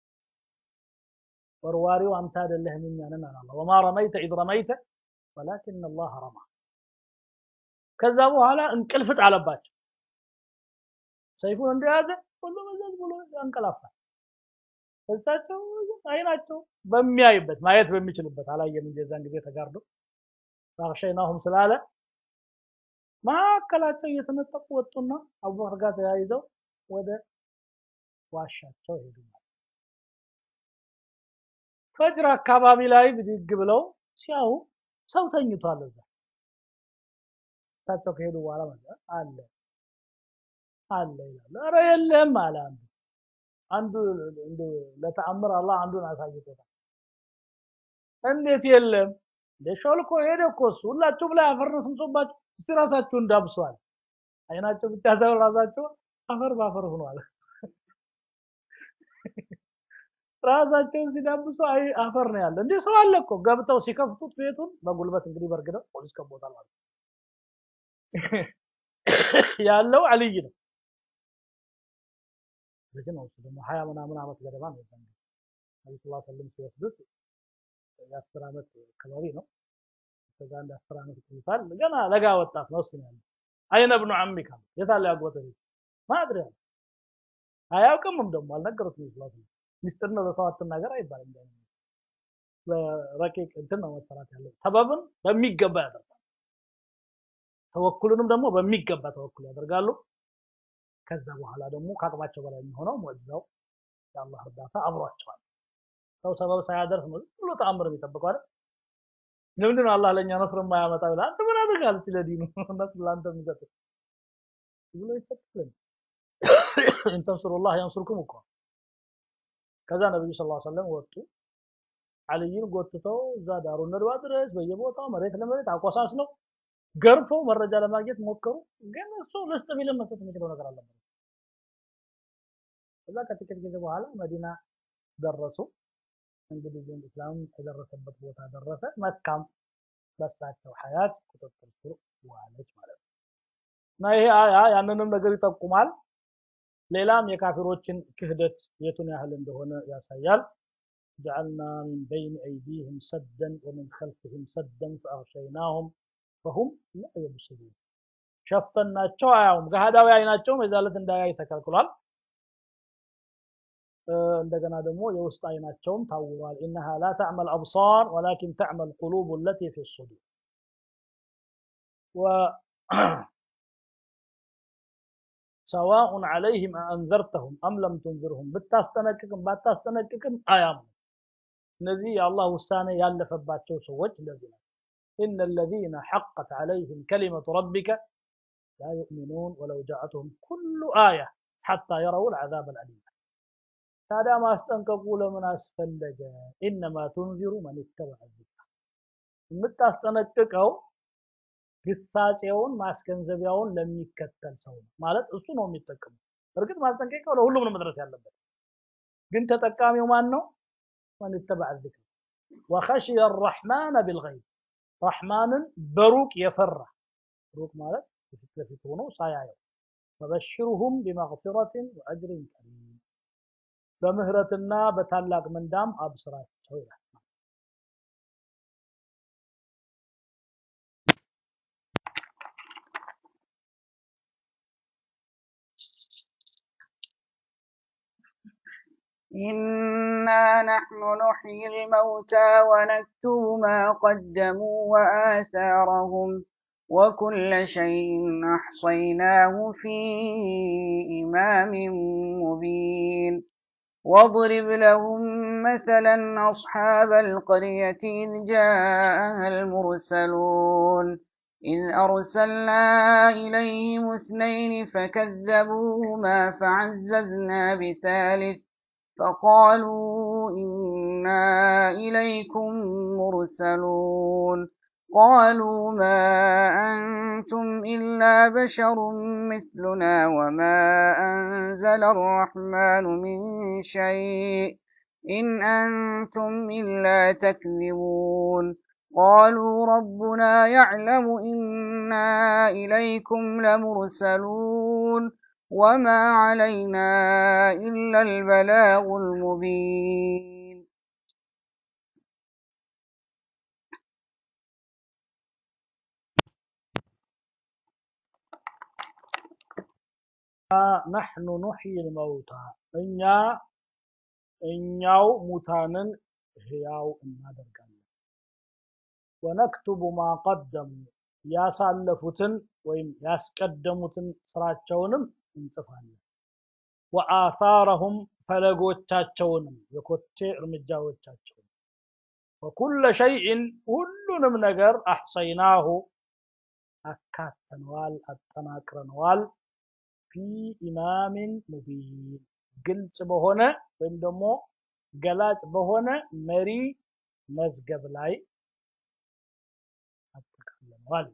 ወርዋሪው አንተ አይደለህም እኛ ነን አለ። ወማ ረመይተ ኢዝ ረመይተ ወላኪን አላህ ረማ። ከዛ በኋላ እንቅልፍ ጣለባቸው። ሰይፉን እንደያዘ ሁሉ መዘዝ ብሎ ያንቀላፋል። እሳቸው አይናቸው በሚያይበት ማየት በሚችልበት አላየም እንጂ የዛን ጊዜ ተጋርዶ ፈአግሸይናሁም ስላለ መካከላቸው እየተነጠቁ ወጡና አቡበክር ጋር ተያይዘው ወደ ዋሻቸው ሄዱ። ፈጅር አካባቢ ላይ ብድግ ብለው ሲያዩ ሰው ተኝቷል እዛ። እሳቸው ከሄዱ በኋላ ማለት አለ አለ ይላሉ። ኧረ የለም አለ አንዱ አንዱ እንደ ለተአምር አላህ አንዱን አሳይቶታል። እንዴት የለም እንደ ሾልኮ ሄደ እኮ እሱ ሁላችሁም ላይ አፈር ነው ስምሶባችሁ እስቲ ራሳችሁን ዳብሷል። አይናቸው ብቻ ሳይሆን ራሳቸው አፈር ባፈር ሆኗል። ራሳቸውን ሲዳብሱ አይ አፈር ነው ያለ። እንዴ ሰው አለ እኮ ገብተው ሲከፍቱት ቤቱን በጉልበት እንግዲህ በርግደው ፖሊስ ከቦታል ማለት ያለው አልይ ነው። ልጅ ነው እሱ ደግሞ ሀያ ምናምን ዓመት ገደማ ነው የዛን ጊዜ ነቢ ስላ ስለም ሲወስዱት የአስር ዓመት አካባቢ ነው። ከዛ አንድ አስር ዓመት ይቆይታል። ገና ለጋ ወጣት ነው እሱ ነው ያለው። አይነ ብኑ አሚካ የታለ ያጎተ ልጅ ማድሪ ያለ አያውቅምም ደግሞ አልነገሩትም ስላ ስለም ሚስጥር ነው ለሰው አትናገር አይባልም። በረቂቅ እንትን ነው መሰራት ያለው። ሰበብን በሚገባ ያደርጋል። ተወኩልንም ደግሞ በሚገባ ተወኩል ያደርጋሉ። ከዛ በኋላ ደግሞ ከአቅማቸው በላይ የሚሆነው ሙዕጂዛው የአላህ እርዳታ አብሯቸዋል። ሰው ሰበብ ሳያደርስ ነው ብሎ ተአምር የሚጠብቀው አይደል? ለምንድን ነው አላህ ለእኛ ነስር የማያመጣው ይላል። አንተ ምን አድርጋል ስለ ዲኑ ነስር ለአንተ የሚሰጥ ብሎ ይሰጥልን። ኢንተንሱሩላህ ያንሱርኩም እኮ ከዛ ነብዩ ሰለላሁ ዐለይሂ ወሰለም ወጡ። አልይን ጎትተው እዛ ዳሩ ነድዋ ድረስ በየቦታው መሬት ለመሬት አቆሳስለው ገርፈው መረጃ ለማግኘት ሞከሩ። ግን እሱ ልስጥ ቢልም መስጠት የሚችለው ነገር አልነበረም። ከዛ ከጥቂት ጊዜ በኋላ መዲና ደረሱ። እንግዲህ ግን እስላም የደረሰበት ቦታ ደረሰ። መካም በሳቸው ሀያት ቁጥጥር ስር ዋለች ማለት ነው። እና ይሄ አያ ያንንም ነገር ይጠቁማል። ሌላም የካፊሮችን ክህደት የቱን ያህል እንደሆነ ያሳያል። ጀዐልና ሚን በይን አይዲህም ሰደን ወሚን ኸልፊህም ሰደን ፈአግሸይናሁም ፈሁም ላ የብስሩን ሸፈናቸው አያውም። ገሃዳዊ አይናቸውም የዛለት እንዳያይ ተከልክሏል። እንደገና ደግሞ የውስጥ አይናቸውም ታውሯል ኢነሃ ላ ተዕመል አብሳር ወላኪን ተዕመል ቁሉቡ ለቲ ፊ ሱዱር ሰዋኡን ዐለይህም አአንዘርተሁም አም ለም ቱንዝርሁም ብታስጠነቅቅም ባታስጠነቅቅም አያምኑ እነዚህ የአላህ ውሳኔ ያለፈባቸው ሰዎች እንደዚህ ናቸው إن الذين حقت عليهم كلمة ربك لا يؤمنون ولو جاءتهم كل آية حتى يروا العذاب الأليم ታዲያ ማስጠንቀቁ ለምን አስፈለገ ኢነማ ቱንዚሩ መን ይተበዐ ዚክር የምታስጠነቅቀው ግሳጼውን ማስገንዘቢያውን ለሚከተል ሰው ነው ማለት እሱ ነው የሚጠቀመው እርግጥ ማስጠንቀቂያው ለሁሉም ነው መድረስ ያለበት ግን ተጠቃሚው ማን ነው መን ይተበዐ ዚክር ወኸሽየ አራሕማነ ቢልገይብ ረሕማንን በሩቅ የፈራ ሩቅ ማለት ፊት ለፊት ሆኖ ሳያየው ፈበሽሩሁም ቢመግፊረትን ወአጅሪን ከሪም በምህረትና በታላቅ ምንዳም አብስራቸው ይላል إنا نحن نحيي الموتى ونكتب ما قدموا وآثارهم وكل شيء أحصيناه في إمام مبين واضرب لهم مثلا أصحاب القرية إذ جاءها المرسلون إذ أرسلنا إليهم اثنين فكذبوهما فعززنا بثالث فقالوا إنا إليكم مرسلون قالوا ما أنتم إلا بشر مثلنا وما أنزل الرحمن من شيء إن أنتم إلا تكذبون قالوا ربنا يعلم إنا إليكم لمرسلون وما علينا إلا البلاغ المبين ነሕኑ ኑሕይ ልመውታ እኛ እኛው ሙታንን ህያው እናደርጋለን ወነክቱቡ ማ ቀደሙ ያሳለፉትን ወይም ያስቀደሙትን ስራቸውንም እንጽፋለን ወአሳረሁም ፈለጎቻቸውንም የኮቴ እርምጃዎቻቸውን ወኩለ ሸይእን ሁሉንም ነገር አሕሰይናሁ አካተነዋል አጠናቅረነዋል ፊ ኢማሚን ሙቢን ግልጽ በሆነ ወይም ደግሞ ገላጭ በሆነ መሪ መዝገብ ላይ አጠቃለነዋል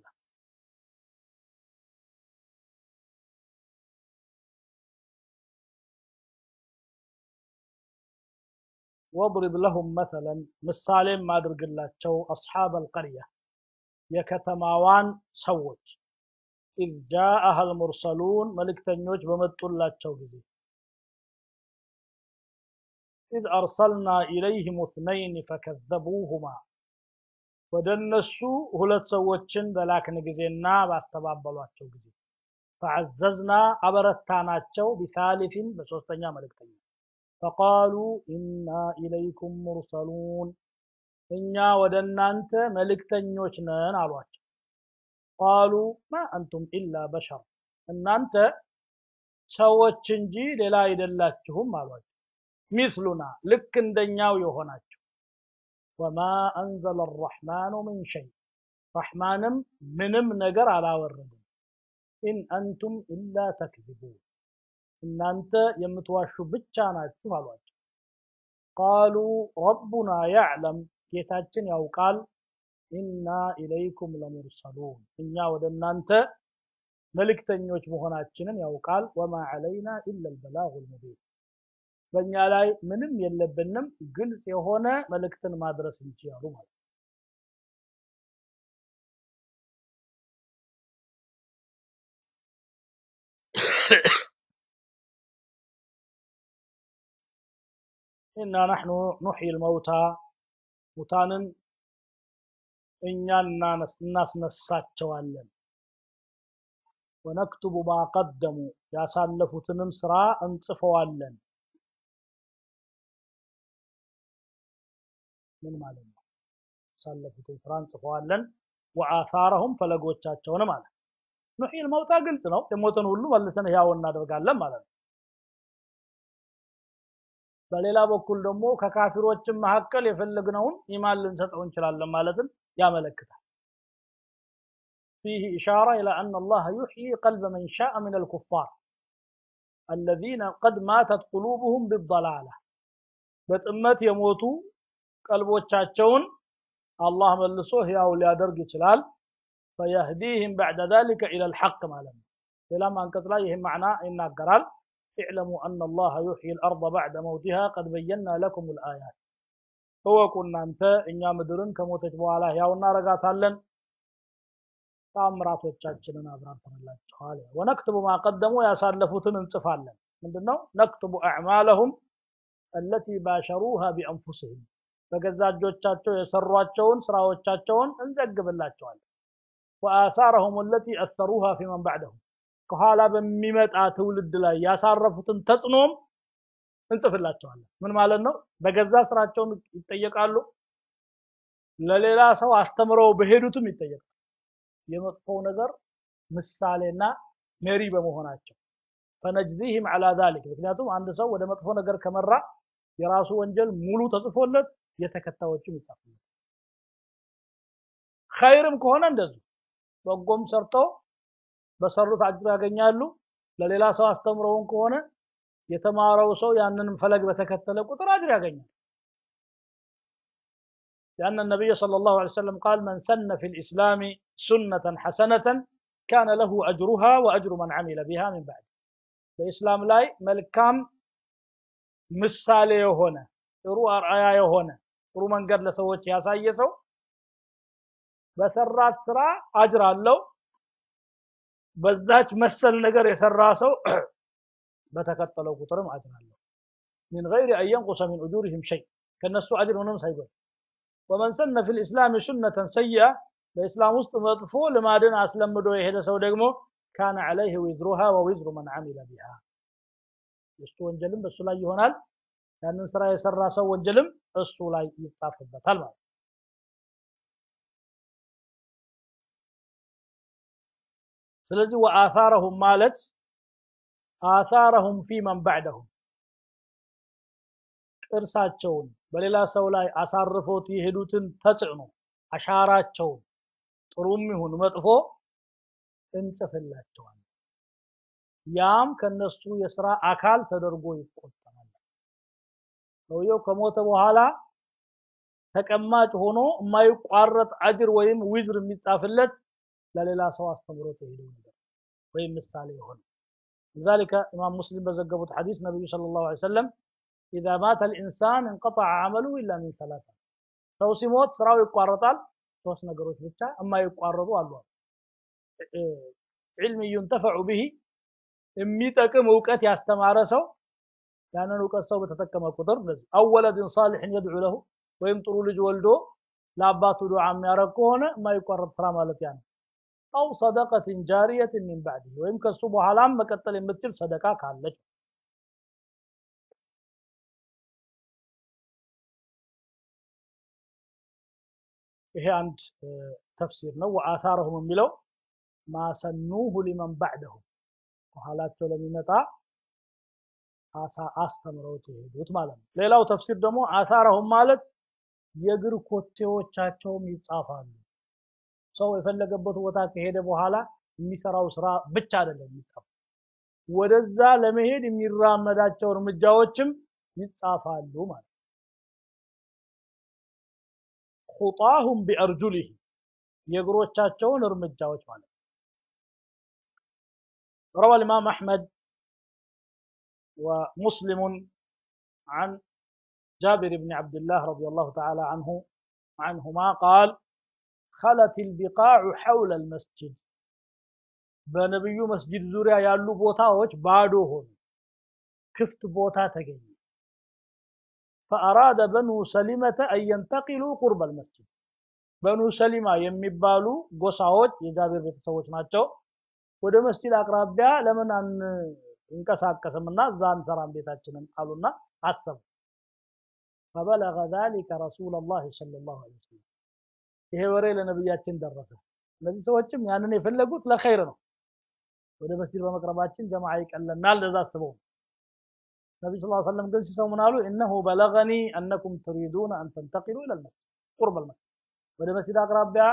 واضرب لهم مثلا ምሳሌም አድርግላቸው አስሓብ አልቀርያ የከተማዋን ሰዎች ኢዝ ጃአሃ አልሙርሰሉን መልእክተኞች በመጡላቸው ጊዜ ኢዝ አርሰልና ኢለይህም እትነይን ፈከዘቡሁማ ወደ እነሱ ሁለት ሰዎችን በላክን ጊዜና ባስተባበሏቸው ጊዜ ፈዐዘዝና አበረታናቸው ቢሳሊፊን በሶስተኛ መልእክተኛ ፈቃሉ ኢና ኢለይኩም ሙርሰሉን እኛ ወደ እናንተ መልእክተኞች ነን አሏቸው ቃሉ ማ አንቱም ኢላ በሸር እናንተ ሰዎች እንጂ ሌላ አይደላችሁም አሏቸው ሚስሉና ልክ እንደኛው የሆናችሁ ወማ አንዘለ አራሕማኑ ምን ሸይ ረሕማንም ምንም ነገር አላወረድም ኢን አንቱም ኢላ ተክዚቡን እናንተ የምትዋሹ ብቻ ናችሁ አሏቸው ቃሉ ረቡና ያዕለም ጌታችን ያውቃል ኢና ኢለይኩም ለሙርሰሉን እኛ ወደ እናንተ መልእክተኞች መሆናችንን ያውቃል ወማ ዐለይና ኢላ ልበላጉ ልሙቢን በእኛ ላይ ምንም የለብንም ግልጽ የሆነ መልእክትን ማድረስ እንጂ ያሉ ማለት ኢና ናሕኑ ኑሕይ ልመውታ ሙታንን እኛ እናስነሳቸዋለን ወነክቱቡ ማ ቀደሙ ያሳለፉትንም ስራ እንጽፈዋለን ምን ማለት ነው? ያሳለፉትን ስራ እንጽፈዋለን። ወአሳረሁም ፈለጎቻቸውን ማለት ኑሒል መውታ ግልጽ ነው። የሞተን ሁሉ መልሰን ህያው እናደርጋለን ማለት ነው። በሌላ በኩል ደግሞ ከካፊሮችም መካከል የፈለግነውን ኢማን ልንሰጠው እንችላለን ማለትን ያመለክታል። فيه إشارة إلى أن الله يحيي قلب من شاء من الكفار الذين قد ماتت قلوبهم بالضلالة በጥመት የሞቱ ቀልቦቻቸውን አላህ መልሶ ህያው ሊያደርግ ይችላል። ፈየህዲህም ባዕደ ዛሊከ ኢለል ሐቅ ማለት ነው። ሌላም አንቀጽ ላይ ይህም ማዕና ይናገራል። اعلموا أن الله يحيي الأرض بعد موتها قد بينا لكم الآيات እወቁ እናንተ እኛ ምድርን ከሞተች በኋላ ህያው እናረጋታለን ታምራቶቻችንን አብራርተንላችኋል። ወነክትቡ ማቀደሙ ያሳለፉትን እንጽፋለን። ምንድነው? ነክትቡ አዕማለሁም አለቲ ባሸሩሃ ቢአንፉስህም በገዛ እጆቻቸው የሰሯቸውን ስራዎቻቸውን እንዘግብላቸዋለን። ወአሳረሁም አለቲ አሰሩሃ ፊመን ባዕደሁም ከኋላ በሚመጣ ትውልድ ላይ ያሳረፉትን ተጽዕኖም እንጽፍላቸዋለን። ምን ማለት ነው? በገዛ ስራቸውን ይጠየቃሉ። ለሌላ ሰው አስተምረው በሄዱትም ይጠየቃሉ። የመጥፎው ነገር ምሳሌና መሪ በመሆናቸው ፈነጅዚህም ዐላ ዛሊክ ምክንያቱም አንድ ሰው ወደ መጥፎ ነገር ከመራ የራሱ ወንጀል ሙሉ ተጽፎለት የተከታዮችም ይጻፉለት። ኸይርም ከሆነ እንደዚሁ በጎም ሰርተው በሰሩት አጅር ያገኛሉ። ለሌላ ሰው አስተምረውን ከሆነ የተማረው ሰው ያንንም ፈለግ በተከተለ ቁጥር አጅር ያገኛል። لأن النبي صلى الله عليه وسلم قال من سن في الإسلام سنة حسنة كان له أجرها وأجر من عمل بها من بعد በኢስላም ላይ መልካም ምሳሌ የሆነ ጥሩ አርአያ የሆነ ጥሩ መንገድ ለሰዎች ያሳየ ሰው በሰራት ስራ አጅር አለው። በዛች መሰል ነገር የሰራ ሰው በተከተለው ቁጥርም አጅር አለው። ሚን ገይሪ አን የንቁሰ ሚን ኡጁሪሂም ሸይ ከነሱ አጅር ምንም ሳይጎል ወመን ሰነ ፊል ኢስላሚ ሱነተን ሰይአ በኢስላም ውስጥ መጥፎ ልማድን አስለምዶ የሄደ ሰው ደግሞ ካነ ዐለይህ ዊዝሩሃ ወዊዝሩ መን ዐሚለ ቢሃ የእሱ ወንጀልም በእሱ ላይ ይሆናል። ያንን ስራ የሰራ ሰው ወንጀልም እሱ ላይ ይጻፍበታል ማለት ነው። ስለዚህ ወአሳረሁም ማለት አሳረሁም ፊ መን ባዕደሁም ቅርሳቸውን በሌላ ሰው ላይ አሳርፎት የሄዱትን ተጽዕኖ አሻራቸውን ጥሩም ይሁን መጥፎ እንጽፍላቸዋል። ያም ከነሱ የስራ አካል ተደርጎ ይቆጠራል። ሰውየው ከሞተ በኋላ ተቀማጭ ሆኖ የማይቋረጥ አጅር ወይም ዊዝር የሚጻፍለት ለሌላ ሰው አስተምሮት የሄደው ነገር ወይም ምሳሌ የሆነ لذلك إمام مسلم بزقبت حديث النبي صلى الله عليه وسلم إذا مات الإنسان انقطع عمله إلا من ثلاثة ሰው ሲሞት ስራው ይቋረጣል። ሶስት ነገሮች ብቻ የማይቋረጡ አሉ። ዒልም ዩንተፈዑ ብሂ የሚጠቅም እውቀት ያስተማረ ሰው ያንን እውቀት ሰው በተጠቀመ ቁጥር እንደዚህ አወለድን ሳሊሕን የድዑ ለሁ ወይም ጥሩ ልጅ ወልዶ ለአባቱ ዱዓ የሚያደርግ ከሆነ የማይቋረጥ ስራ ማለት ያ ነው። አው ሰደቀትን ጃሪየትን ሚን ባዕድ ወይም ከሱ በኋላም መቀጠል የምትችል ሰደቃ ካለች ይሄ አንድ ተፍሲር ነው። ወአታረሁም የሚለው ማሰኑሁ ሊመን ባዕደሁም በኋላቸው ለሚመጣ አስተምረውት የሄዱት ማለት ነው። ሌላው ተፍሲር ደግሞ አታረሁም ማለት የእግር ኮቴዎቻቸውም ይጻፋሉ። ሰው የፈለገበት ቦታ ከሄደ በኋላ የሚሰራው ስራ ብቻ አይደለም የሚጻፉ ወደዛ ለመሄድ የሚራመዳቸው እርምጃዎችም ይጻፋሉ ማለት ነው። ኹጣሁም ቢአርጁሊህ የእግሮቻቸውን እርምጃዎች ማለት ነው። روى الإمام أحمد ومسلم عن جابر بن عبد الله رضي الله تعالى عنه عنهما قال خلت البقاع حول المسجد በነብዩ መስጂድ ዙሪያ ያሉ ቦታዎች ባዶ ሆኑ፣ ክፍት ቦታ ተገኘ። ፈአራደ በኑ ሰሊመተ አን የንተቂሉ ቁርበ ልመስጂድ በኑ ሰሊማ የሚባሉ ጎሳዎች የጃቢር ቤተሰቦች ናቸው። ወደ መስጂድ አቅራቢያ ለምን አንንቀሳቀስምና እዛ አንሰራም ቤታችንን አሉና አሰቡ። فبلغ ذلك رسول الله صلى الله عليه وسلم ይሄ ወሬ ለነብያችን ደረሰ እነዚህ ሰዎችም ያንን የፈለጉት ለኸይር ነው ወደ መስጂድ በመቅረባችን ጀማዓ ይቀለናል ለዛ አስበው ነቢ ስ ሰለም ግን ሲሰሙ ምን አሉ እነሁ በለገኒ አነኩም ትሪዱነ አን ተንተቂሉ ኢለ ልመስጅድ ቁርብ ልመስጅድ ወደ መስጂድ አቅራቢያ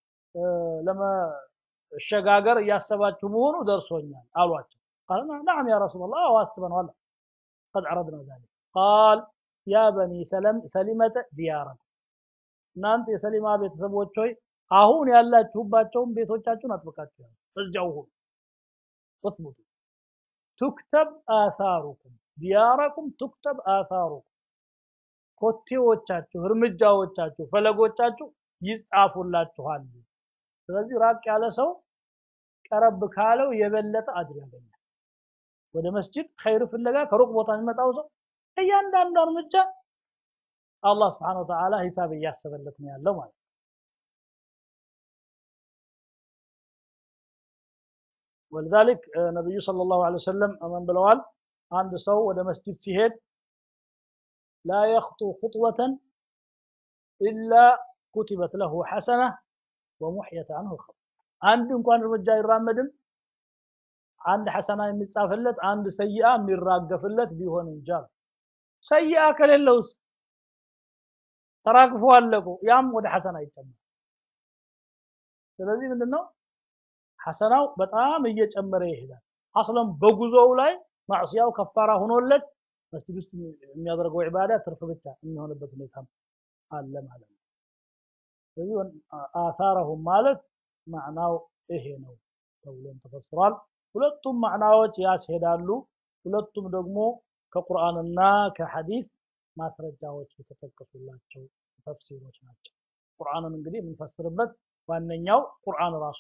ለመሸጋገር እያሰባችሁ መሆኑ ደርሶኛል አሏቸው ቃል ናም ያ ረሱላ ላህ አዎ አስበነዋል ቀድ ዐረድና ዛሊክ ቃል ያ በኒ ሰሊመተ ዲያረኩም እናንተ የሰሊማ ቤተሰቦች ሆይ አሁን ያላችሁባቸውን ቤቶቻችሁን አጥብቃችሁ ያዙ እዚያው ሁኑ اثبቱ ቱክተብ አሳሩኩም ዲያረኩም ቱክተብ አሳሩኩም ኮቴዎቻችሁ እርምጃዎቻችሁ ፈለጎቻችሁ ይጻፉላችኋል ስለዚህ ራቅ ያለ ሰው ቀረብ ካለው የበለጠ አጅር ያገኛል ወደ መስጂድ ኸይር ፍለጋ ከሩቅ ቦታ የሚመጣው ሰው እያንዳንዱ እርምጃ አላህ ስብሓን ወተዓላ ሂሳብ እያሰበለት ነው ያለው ማለት ولذلك ነብዩ ሰለላሁ ዐለይሂ ወሰለም ምን ብለዋል አንድ ሰው ወደ መስጂድ ሲሄድ ላ የኽጡ ኹጥወተን ኢላ ኩቲበት ለሁ ሐሰነ ወሙሕየት አንሁ ኸጥ አንድ እንኳን እርምጃ አይራመድም አንድ ሐሰና የሚጻፍለት አንድ ሰይአ የሚራገፍለት ቢሆን እንጂ ሰይአ ከሌለውስ ተራግፎ አለቁ ያም ወደ ሐሰና ይጨመር ስለዚህ ምንድነው ሐሰናው በጣም እየጨመረ ይሄዳል አስለም በጉዞው ላይ ማዕሲያው ከፋራ ሆኖለት መስጂድ ውስጥ የሚያደርገው ዒባዳ ትርፍ ብቻ የሚሆንበት ሁኔታ አለ ማለት ነው ስለዚህ አሳረሁም ማለት ማዕናው ይሄ ነው ተብሎም ተፈስሯል ሁለቱም ማዕናዎች ያስሄዳሉ ሁለቱም ደግሞ ከቁርአንና ከሐዲስ ማስረጃዎች የተጠቀሱላቸው ተፍሲሮች ናቸው ቁርአንን እንግዲህ የምንፈስርበት ዋነኛው ቁርአን ራሱ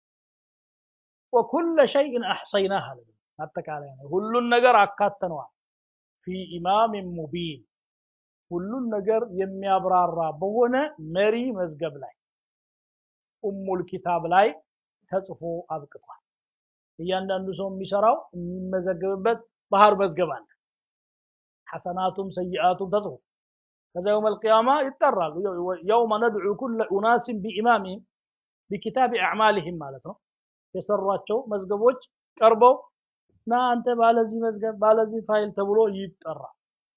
ወኩለ ሸይን አሕሰይናህ አለ አጠቃላይ ነው ሁሉን ነገር አካተነዋል ፊ ኢማምን ሙቢን ሁሉን ነገር የሚያብራራ በሆነ መሪ መዝገብ ላይ ኡሙል ኪታብ ላይ ተጽፎ አብቅቷል እያንዳንዱ ሰው የሚሰራው የሚመዘገብበት ባህር መዝገብ አለ ሐሰናቱም ሰይአቱም ተጽፎ ከዛ የውም አልቅያማ ይጠራሉ የውመ ነድዑ ኩለ ኡናስን ቢኢማሚህም ቢኪታብ አዕማልህም ማለት ነው የሰሯቸው መዝገቦች ቀርበው ና አንተ ባለዚህ መዝገብ ባለዚህ ፋይል ተብሎ ይጠራል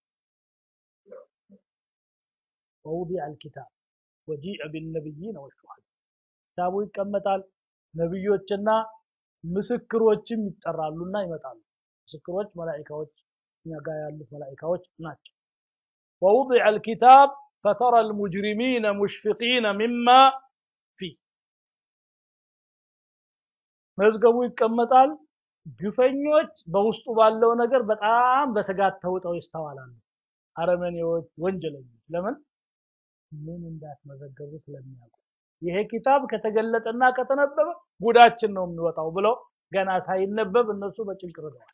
ወውዲዐ አልኪታብ ወጂአ ቢነቢይነ ወሹሃዳ ኪታቡ ይቀመጣል ነብዮችና ምስክሮችም ይጠራሉና ይመጣሉ ምስክሮች መላኢካዎች እኛ ጋር ያሉት መላኢካዎች ናቸው ووضع الكتاب فترى المجرمين مشفقين مما فيه መዝገቡ ይቀመጣል ግፈኞች በውስጡ ባለው ነገር በጣም በስጋት ተውጠው ይስተዋላሉ አረመኔዎች ወንጀለኞች ለምን ምን እንዳስመዘገቡ ስለሚያውቁ ይሄ ኪታብ ከተገለጠና ከተነበበ ጉዳችን ነው የሚወጣው ብለው ገና ሳይነበብ እነሱ በጭንቅ ርደዋል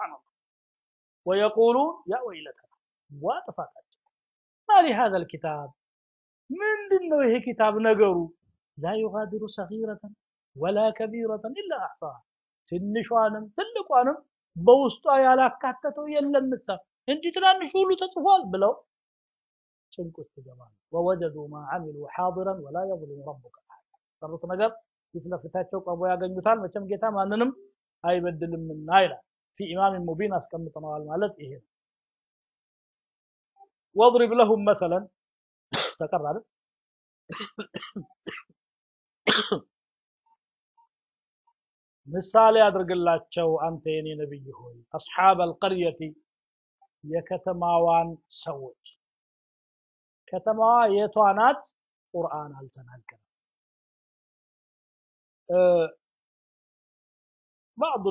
ወየቁሉን ያ ወይለተና ዋ ጥፋታቸው ማሊ ሀዘ ልኪታብ ምንድን ነው ይሄ ኪታብ ነገሩ ላ ዩጋዲሩ ሰጊረተን ወላ ከቢረተን ኢላ አሕሳ ትንሿንም ትልቋንም በውስጧ ያላካተተው የለም ምሳ እንጂ ትናንሽ ሁሉ ተጽፏል ብለው ጭንቅ ውስጥ ይገባሉ ወወጀዱ ማ አሚሉ ሓዲረን ወላ የظልሙ ረቡከ ሰሩት ነገር ፊት ለፊታቸው ቀርቦ ያገኙታል መቼም ጌታ ማንንም አይበድልምና ይላል ፊ ኢማም ሙቢን አስቀምጠነዋል ማለት ይሄ ነው واضرب لهم مثلا تقرر ምሳሌ አድርግላቸው አንተ የኔ ነብይ ሆይ አስሓብ አልቀርየቲ የከተማዋን ሰዎች ከተማዋ የቷ ናት ቁርአን አልተናገረም بعض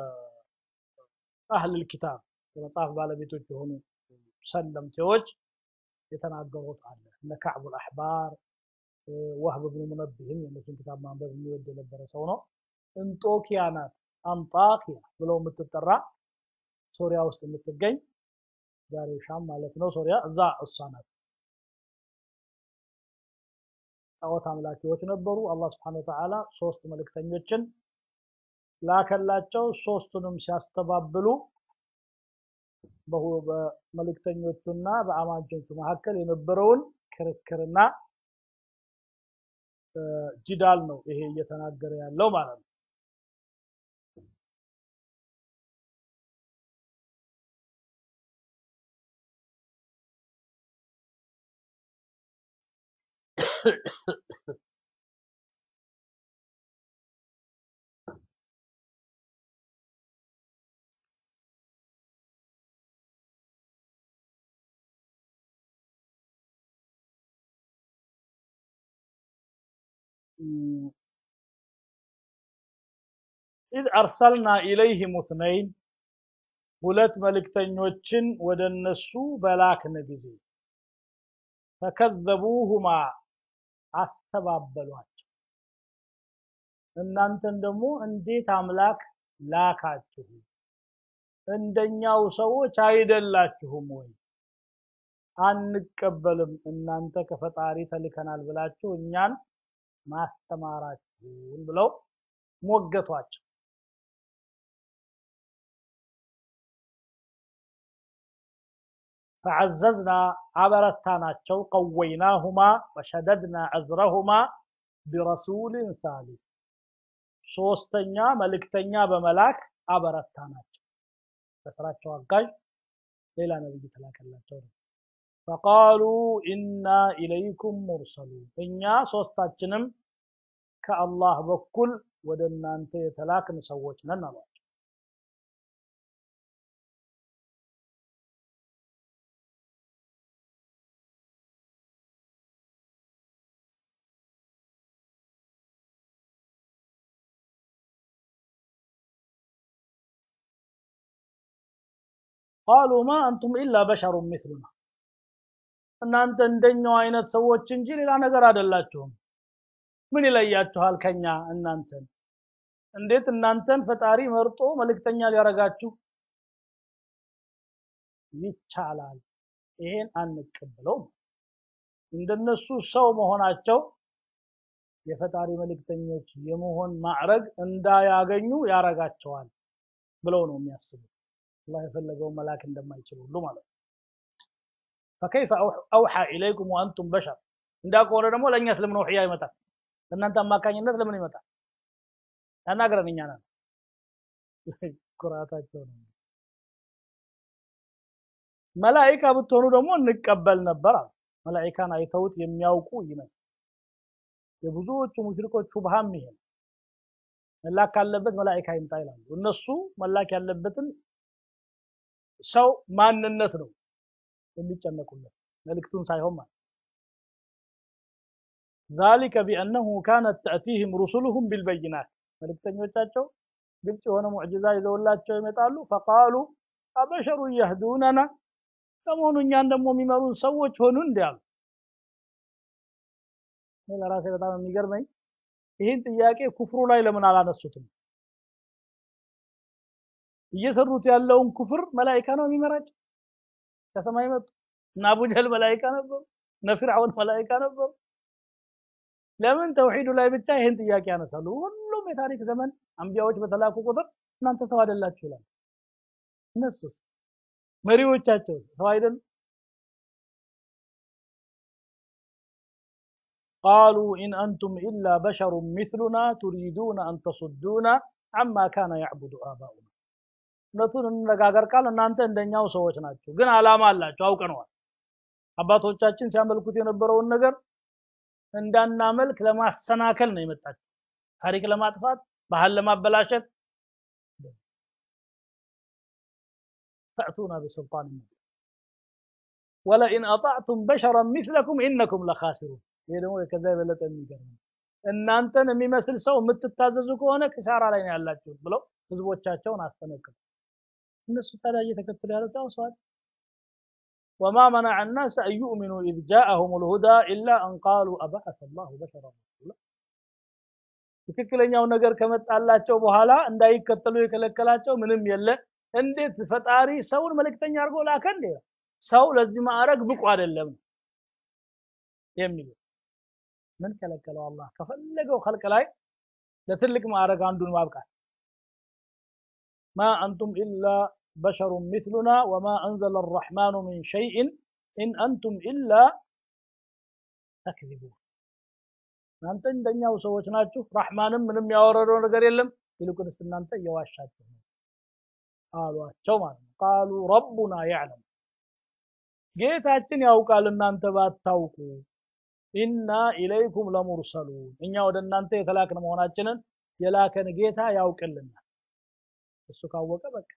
አህል الكتاب የመጽሐፍ ባለቤቶች የሆኑ ሰለምቴዎች የተናገሩት አለ እነ ከዕቡ አልአሕባር ወህብ ብኑ ሙነብህም የእነሱን ክታብ ማንበብ የሚወድ የነበረ ሰው ነው እንጦኪያ ናት አንጣኪያ ብለው የምትጠራ ሶሪያ ውስጥ የምትገኝ ዛሬ ሻም ማለት ነው ሶሪያ እዛ እሷ ናት ጣዖት አምላኪዎች ነበሩ አላህ ስብሓን ወተዓላ ሶስት መልእክተኞችን ላከላቸው ሶስቱንም ሲያስተባብሉ በመልእክተኞቹና በአማኞቹ መካከል የነበረውን ክርክርና ጅዳል ነው ይሄ እየተናገረ ያለው ማለት ነው ኢዝ አርሰልና ኢለይህም እትነይን ሁለት መልእክተኞችን ወደ እነሱ በላክን ጊዜ ፈከዘቡሁማ አስተባበሏቸው እናንተን ደግሞ እንዴት አምላክ ላካችሁ እንደኛው ሰዎች አይደላችሁም ወይ አንቀበልም እናንተ ከፈጣሪ ተልከናል ብላችሁ እኛን ማስተማራችሁን ብለው ሞገቷቸው فعززنا አበረታናቸው ቀወይናሁማ ወሸደድና ዕዝረሁማ ቢረሱልን ሳሊስ ሶስተኛ መልእክተኛ በመላክ አበረታናቸው በስራቸው አጋዥ ሌላ ነብይ ተላከላቸው ነው ፈቃሉ ኢና ኢለይኩም ሙርሰሉን እኛ ሶስታችንም ከአላህ በኩል ወደ እናንተ የተላክን ሰዎች ነን አሏቸው ቃሉ ማ አንቱም ኢላ በሸሩን ምስሉና እናንተ እንደኛው አይነት ሰዎች እንጂ ሌላ ነገር አይደላችሁም ምን ይለያችኋል ከኛ እናንተን እንዴት እናንተን ፈጣሪ መርጦ መልእክተኛ ሊያረጋችሁ ይቻላል ይሄን አንቀበለውም እንደነሱ ሰው መሆናቸው የፈጣሪ መልእክተኞች የመሆን ማዕረግ እንዳያገኙ ያረጋቸዋል ብለው ነው የሚያስቡት አላህ የፈለገውን መላክ እንደማይችል ሁሉ ማለት ነው ፈከይፈ አውሓ ኢለይኩም ወአንቱም በሸር እንዳ ከሆነ ደግሞ ለእኛ ስለምን ውሕያ ይመጣል ለእናንተ አማካኝነት ለምን ይመጣል ያናግረን እኛ ነን ኩራታቸው ነው መላኢካ ብትሆኑ ደግሞ እንቀበል ነበር አሉ መላኢካን አይተውት የሚያውቁ ይመስል የብዙዎቹ ሙሽሪኮች ሹብሃም ይሄ መላክ ካለበት መላኢካ ይምጣ ይላሉ እነሱ መላክ ያለበትን ሰው ማንነት ነው የሚጨነቁለት መልእክቱን ሳይሆን ማለት ذلك بأنه كانت تأتيهم رسلهم بالبينات መልእክተኞቻቸው ግልጽ የሆነ ሙዕጅዛ ይዘውላቸው ይመጣሉ ፈቃሉ አበሸሩ የህዱነና ከመሆኑ እኛን ደግሞ የሚመሩን ሰዎች ሆኑ እንዲ አሉ እኔ ለራሴ በጣም የሚገርመኝ ይህን ጥያቄ ኩፍሩ ላይ ለምን አላነሱትም እየሰሩት ያለውን ኩፍር መላኢካ ነው የሚመራቸው ከሰማይ መጡ እና አቡጀህል መላኢካ ነበሩ እነ ፊርዓውን መላኢካ ነበሩ ለምን ተውሂዱ ላይ ብቻ ይህን ጥያቄ ያነሳሉ ሁሉም የታሪክ ዘመን አንቢያዎች በተላኩ ቁጥር እናንተ ሰው አይደላችሁ ይላል እነሱስ መሪዎቻቸው ሰው አይደሉ قالوا إن أنتم إلا بشر مثلنا تريدون أن تصدونا عما كان يعبد آباؤنا እውነቱን እንነጋገር ቃል እናንተ እንደኛው ሰዎች ናቸው ግን አላማ አላቸው አውቀነዋል አባቶቻችን ሲያመልኩት የነበረውን ነገር እንዳናመልክ ለማሰናከል ነው የመጣችው ታሪክ ለማጥፋት ባህል ለማበላሸት ተእቱና ቢስልጣን ወለኢን አጣዕቱም በሸረን ሚስለኩም ኢነኩም ለኻሲሩን ይሄ ደግሞ ከዛ የበለጠ የሚገርም እናንተን የሚመስል ሰው የምትታዘዙ ከሆነ ክሳራ ላይ ነው ያላችሁት ብለው ህዝቦቻቸውን አስጠነቅቁ እነሱ ታዲያ እየተከተሉ ያሉት ያው ሰዋል وما منع الناس أن يؤمنوا إذ جاءهم الهدى إلا أن قالوا أبعث الله بشرا رسولا ትክክለኛው ነገር ከመጣላቸው በኋላ እንዳይከተሉ የከለከላቸው ምንም የለ እንዴት ፈጣሪ ሰውን መልእክተኛ አድርጎ ላከ እንዴ ሰው ለዚህ ማዕረግ ብቁ አይደለም የሚሉ ምን ከለከለው አላህ ከፈለገው ኸልቅ ላይ ለትልቅ ማዕረግ አንዱን ማብቃት ማ አንቱም ኢላ በሸሩ ሚስሉና ወማ አንዘለ አራሕማኑ ሚን ሸይእን ኢን አንቱም ኢላ ተክዚቡን እናንተ እንደኛው ሰዎች ናችሁ ረሕማንም ምንም ያወረደው ነገር የለም ይልቁንስ እናንተ እየዋሻችሁ ነው አሏቸው ማለት ነው ቃሉ ረቡና ያዕለም ጌታችን ያውቃል እናንተ ባታውቁ ኢና ኢለይኩም ለሙርሰሉን እኛ ወደ እናንተ የተላክን መሆናችንን የላከን ጌታ ያውቅልናል እሱ ካወቀ በቃ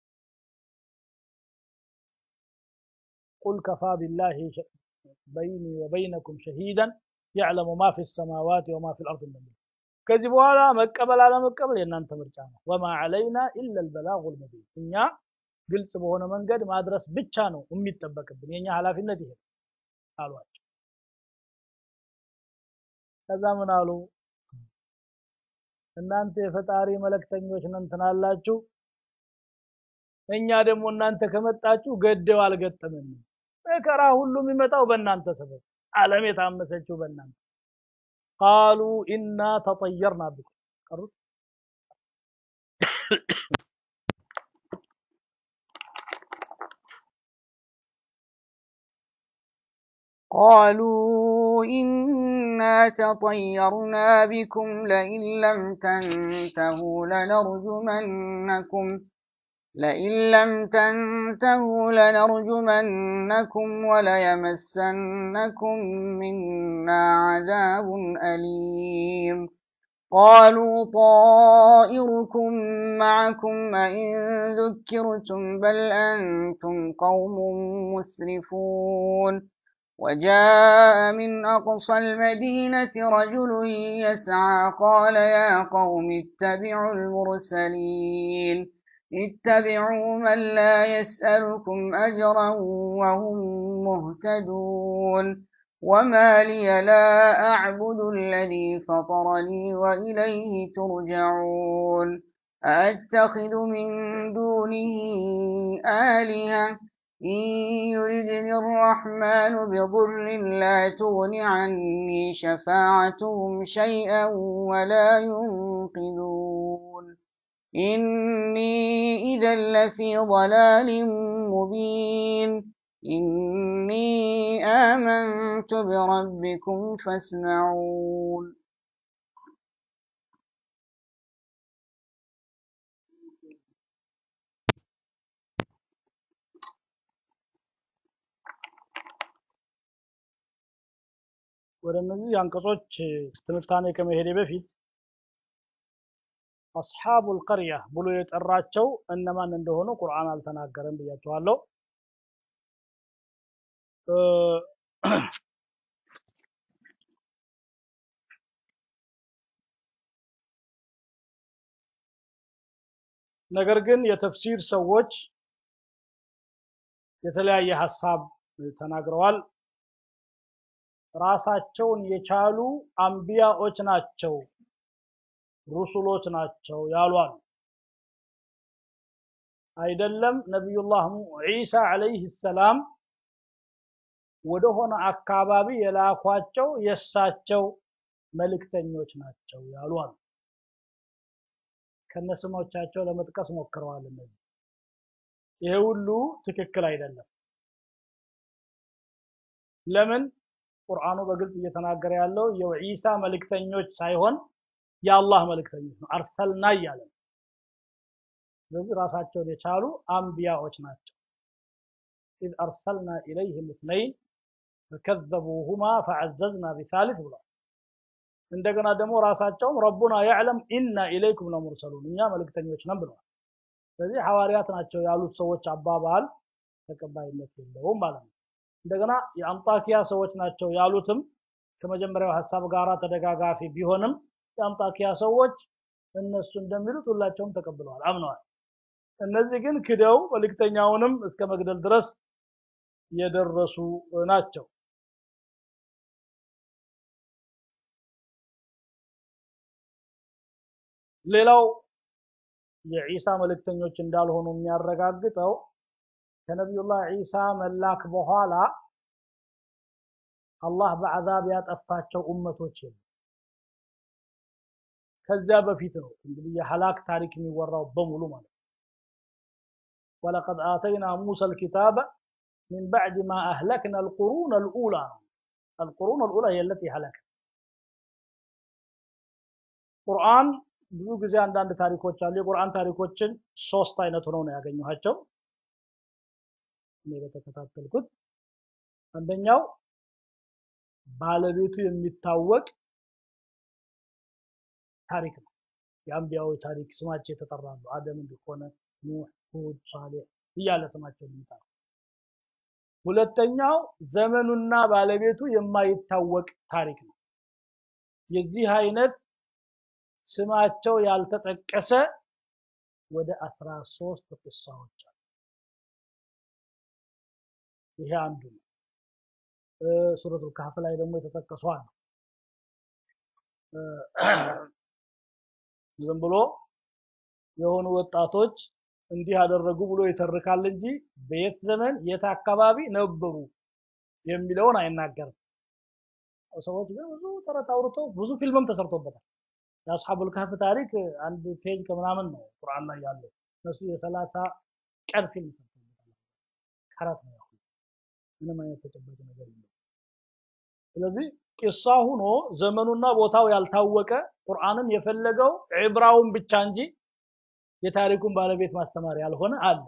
ቁል ከፋ ቢላሂ በይኒ ወበይነኩም ሸሂደን ያዕለሙ ማ ፊ ሰማዋት ወማ ፊ ልአርድ እንደሚል ከዚህ በኋላ መቀበል አለመቀበል የእናንተ ምርጫ ነው ወማ ዓለይና ኢላ ልበላጉ ልሙቢን እኛ ግልጽ በሆነ መንገድ ማድረስ ብቻ ነው የሚጠበቅብን የኛ ኃላፊነት ይሄ አሏቸው ከዛ ምን አሉ እናንተ የፈጣሪ መለክተኞች ነን ትናላችሁ እኛ ደግሞ እናንተ ከመጣችሁ ገደው አልገጠመንም መከራ ሁሉ የሚመጣው በእናንተ ሰበብ ዓለም የታመሰችው በእናንተ ቃሉ ኢና ተጠየርና ብኩም ቀሩት قالوا إنا تطيرنا بكم لئن لم تنتهوا لنرجمنكم لئن لم تنتهوا لنرجمنكم وليمسنكم منا عذاب أليم قالوا طائركم معكم أئن ذكرتم بل أنتم قوم مسرفون وجاء من أقصى المدينة رجل يسعى قال يا قوم اتبعوا المرسلين اتبعوا من لا يسألكم أجرا وهم مهتدون وما لي لا أعبد الذي فطرني وإليه ترجعون أأتخذ من دونه آلهة إن يردني الرحمن بضر لا تغن عني شفاعتهم شيئا ولا ينقذون إني إذا لفي ضلال مبين إني آمنت بربكم فاسمعون ወደ እነዚህ አንቀጾች ትንታኔ ከመሄዴ በፊት አስሓቡል ቀርያ ብሎ የጠራቸው እነማን እንደሆኑ ቁርአን አልተናገረም ብያቸዋለሁ ነገር ግን የተፍሲር ሰዎች የተለያየ ሀሳብ ተናግረዋል ራሳቸውን የቻሉ አንቢያዎች ናቸው ሩሱሎች ናቸው ያሏል አይደለም ነቢዩላህ ዒሳ አለይህ ሰላም ወደሆነ አካባቢ የላኳቸው የእሳቸው መልእክተኞች ናቸው ያሏል ከነስሞቻቸው ለመጥቀስ ሞክረዋል እነዚህ ይሄ ሁሉ ትክክል አይደለም ለምን ቁርአኑ በግልጽ እየተናገረ ያለው የዒሳ መልእክተኞች ሳይሆን የአላህ መልእክተኞች ነው አርሰልና እያለ ስለዚህ ራሳቸውን የቻሉ አንቢያዎች ናቸው ኢዝ አርሰልና ኢለይህም እስነይን ፈከዘቡሁማ ፈዐዘዝና ቢሳሊስ ብሏል እንደገና ደግሞ ራሳቸውም ረቡና ያዕለም ኢና ኢለይኩም ለሙርሰሉን እኛ መልእክተኞች ነን ብለዋል ስለዚህ ሐዋርያት ናቸው ያሉት ሰዎች አባባል ተቀባይነት የለውም ማለት ነው እንደገና የአንጣኪያ ሰዎች ናቸው ያሉትም ከመጀመሪያው ሀሳብ ጋር ተደጋጋፊ ቢሆንም የአንጣኪያ ሰዎች እነሱ እንደሚሉት ሁላቸውም ተቀብለዋል አምነዋል እነዚህ ግን ክደው መልእክተኛውንም እስከ መግደል ድረስ የደረሱ ናቸው ሌላው የዒሳ መልእክተኞች እንዳልሆኑ የሚያረጋግጠው ከነቢዩላህ ዒሳ መላክ በኋላ አላህ በአዛብ ያጠፋቸው ኡመቶች የሉ ከዚያ በፊት ነው እንግዲህ የሐላክ ታሪክ የሚወራው በሙሉ ማለት ወለቀድ አተይና ሙሳ ልኪታበ ሚን ባዕድ ማ አህለክና አልቁሩን አልኡላ ነው አልቁሩን አልኡላ የለት ያህለክ ቁርአን ብዙ ጊዜ አንዳንድ ታሪኮች አሉ የቁርአን ታሪኮችን ሶስት አይነት ሆነው ነው ያገኘኋቸው እኔ በተከታተልኩት አንደኛው ባለቤቱ የሚታወቅ ታሪክ ነው የአንቢያዊ ታሪክ ስማቸው የተጠራሉ አደም እንደሆነ ኑህ ሁድ ሳሌሕ እያለ ስማቸው የሚጠራ ሁለተኛው ዘመኑና ባለቤቱ የማይታወቅ ታሪክ ነው የዚህ አይነት ስማቸው ያልተጠቀሰ ወደ አስራ ሶስት ቅሳዎች አሉ ይሄ አንዱ ነው ሱረቱል ካህፍ ላይ ደግሞ የተጠቀሱ አሉ ዝም ብሎ የሆኑ ወጣቶች እንዲህ ያደረጉ ብሎ ይተርካል እንጂ በየት ዘመን የት አካባቢ ነበሩ የሚለውን አይናገርም ሰዎች ግን ብዙ ተረት አውርተው ብዙ ፊልምም ተሰርቶበታል የአስሐቡል ካህፍ ታሪክ አንድ ፔጅ ከምናምን ነው ቁርአን ላይ ያለው እነሱ የሰላሳ ቀን ፊልም ሰርተውበታል ከራት ነው ያሁን ምንም አይነት ተጨባጭ ነገር የለም ስለዚህ ቂሳ ሁኖ ዘመኑና ቦታው ያልታወቀ ቁርአንም የፈለገው ዕብራውን ብቻ እንጂ የታሪኩን ባለቤት ማስተማር ያልሆነ አለ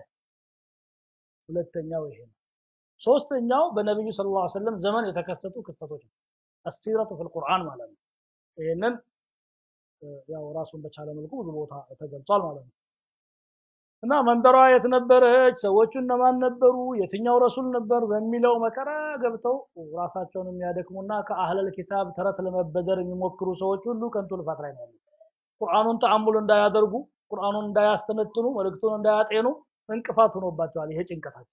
ሁለተኛው ይሄ ነው ሶስተኛው በነብዩ ሰለላሁ ዐለይሂ ወሰለም ዘመን የተከሰቱ ክስተቶች ነው አስሲረቱ ፊል ቁርአን ማለት ነው ይሄንን ያው ራሱን በቻለ መልኩ ብዙ ቦታ ተገልጿል ማለት ነው እና መንደሯ የት ነበረች ሰዎቹ እነማን ነበሩ የትኛው ረሱል ነበር በሚለው መከራ ገብተው ራሳቸውን የሚያደክሙና ከአህለል ኪታብ ተረት ለመበደር የሚሞክሩ ሰዎች ሁሉ ከንቱ ልፋት ላይ ነው ያሉት ቁርአኑን ተአሙል እንዳያደርጉ ቁርአኑን እንዳያስተነትኑ መልእክቱን እንዳያጤኑ እንቅፋት ሆኖባቸዋል ይሄ ጭንቀታቸው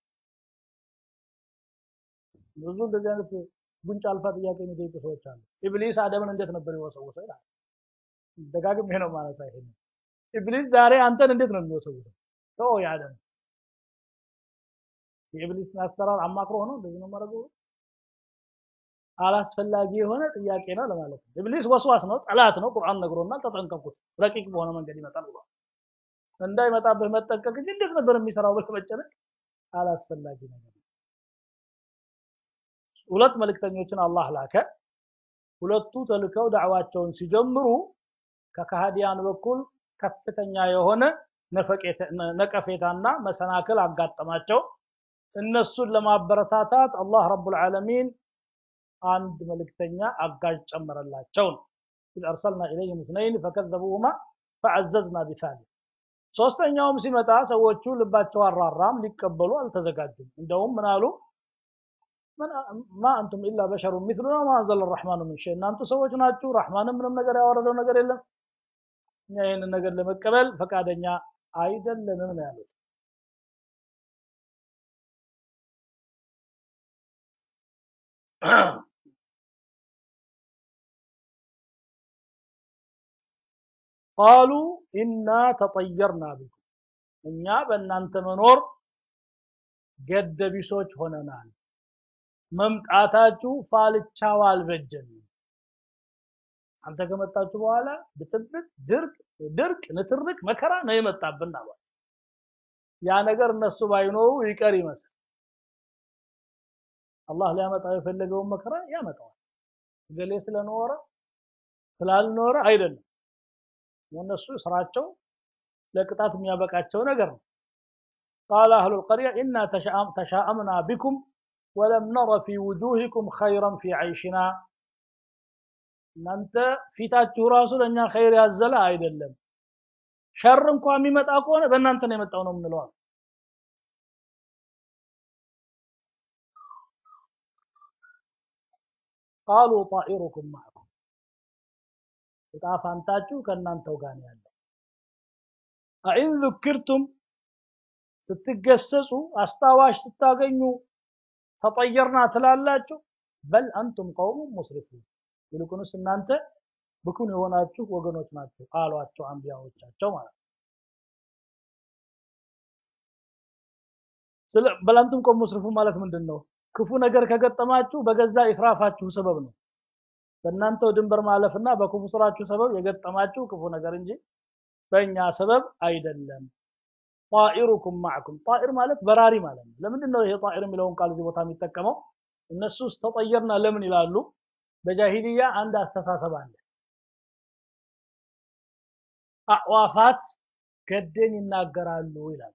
ብዙ እንደዚህ አይነት ጉንጭ አልፋ ጥያቄ የሚጠይቁ ሰዎች አሉ ኢብሊስ አደምን እንዴት ነበር የወሰወሰው ይላል ደጋግም ይሄ ነው ማለት አይሄድም ኢብሊስ ዛሬ አንተን እንዴት ነው የሚወሰውሰው ተው ያለም የኢብሊስን አሰራር አማክሮ ሆኖ እንደዚህ ነው ማድረጉ አላስፈላጊ የሆነ ጥያቄ ነው ለማለት ነው ኢብሊስ ወስዋስ ነው ጠላት ነው ቁርአን ነግሮናል ተጠንቀቁት ረቂቅ በሆነ መንገድ ይመጣል ብሏል እንዳይመጣብህ መጠንቀቅ እንጂ እንዴት ነበር የሚሰራው ብለህ መጨነቅ አላስፈላጊ ነገር ሁለት መልእክተኞችን አላህ ላከ ሁለቱ ተልከው ዳዕዋቸውን ሲጀምሩ ከካሃዲያን በኩል ከፍተኛ የሆነ ነቀፌታና መሰናክል አጋጠማቸው እነሱን ለማበረታታት አላህ ረቡል ዓለሚን አንድ መልእክተኛ አጋዥ ጨመረላቸው ነው ኢዝ አርሰልና ኢለይህም እትነይን ፈከዘቡሁማ ፈዐዘዝና ቢሳሊስ ሶስተኛውም ሲመጣ ሰዎቹ ልባቸው አራራም ሊቀበሉ አልተዘጋጁም እንደውም ምን አሉ ማ አንቱም ኢላ በሸሩ ሚስሉና ማ አንዘለ ረሕማኑ ምን ሸይ እናንቱ ሰዎች ናችሁ ረሕማንም ምንም ነገር ያወረደው ነገር የለም እኛ ይህንን ነገር ለመቀበል ፈቃደኛ አይደለንም ነው ያሉት ቃሉ ኢና ተጠየርና ቢኩም እኛ በእናንተ መኖር ገደቢሶች ሆነናል መምጣታችሁ ፋልቻው አልበጀንም አንተ ከመጣችሁ በኋላ ብጥብጥ ድርቅ ድርቅ ንትርክ መከራ ነው የመጣብን አሏል ያ ነገር እነሱ ባይኖሩ ይቀር ይመስል አላህ ሊያመጣው የፈለገውን መከራ ያመጣዋል ገሌ ስለኖረ ስላልኖረ አይደለም እነሱ ስራቸው ለቅጣት የሚያበቃቸው ነገር ነው قال أهل القرية إنا تشاءمنا بكم ولم نر في وجوهكم خيرا في عيشنا እናንተ ፊታችሁ ራሱ ለእኛ ኸይር ያዘለ አይደለም ሸር እንኳ የሚመጣ ከሆነ በእናንተ ነው የመጣው ነው የምንለዋል ቃሉ ጣኢሩኩም ማዕኩም እጣ ፋንታችሁ ከእናንተው ጋር ነው ያለው አኢን ذكرتم ስትገሰጹ አስታዋሽ ስታገኙ ተጠየርና ትላላችሁ በል አንቱም ቀውሙ ሙስሪፉን ይልቁንስ እናንተ ብኩን የሆናችሁ ወገኖች ናቸው አሏቸው አንቢያዎቻቸው ማለት ነው ስለ በላንቱም ቆም ሙስሪፉ ማለት ምንድን ነው ክፉ ነገር ከገጠማችሁ በገዛ ኢስራፋችሁ ሰበብ ነው በእናንተው ድንበር ማለፍና በክፉ ስራችሁ ሰበብ የገጠማችሁ ክፉ ነገር እንጂ በእኛ ሰበብ አይደለም ጣኢሩኩም ማዕኩም ጣኢር ማለት በራሪ ማለት ነው ለምንድን ነው ይሄ ጣኢር የሚለውን ቃል እዚህ ቦታ የሚጠቀመው እነሱ ውስጥ ተጠየርና ለምን ይላሉ በጃሂልያ አንድ አስተሳሰብ አለ አዕዋፋት ገደን ይናገራሉ ይላል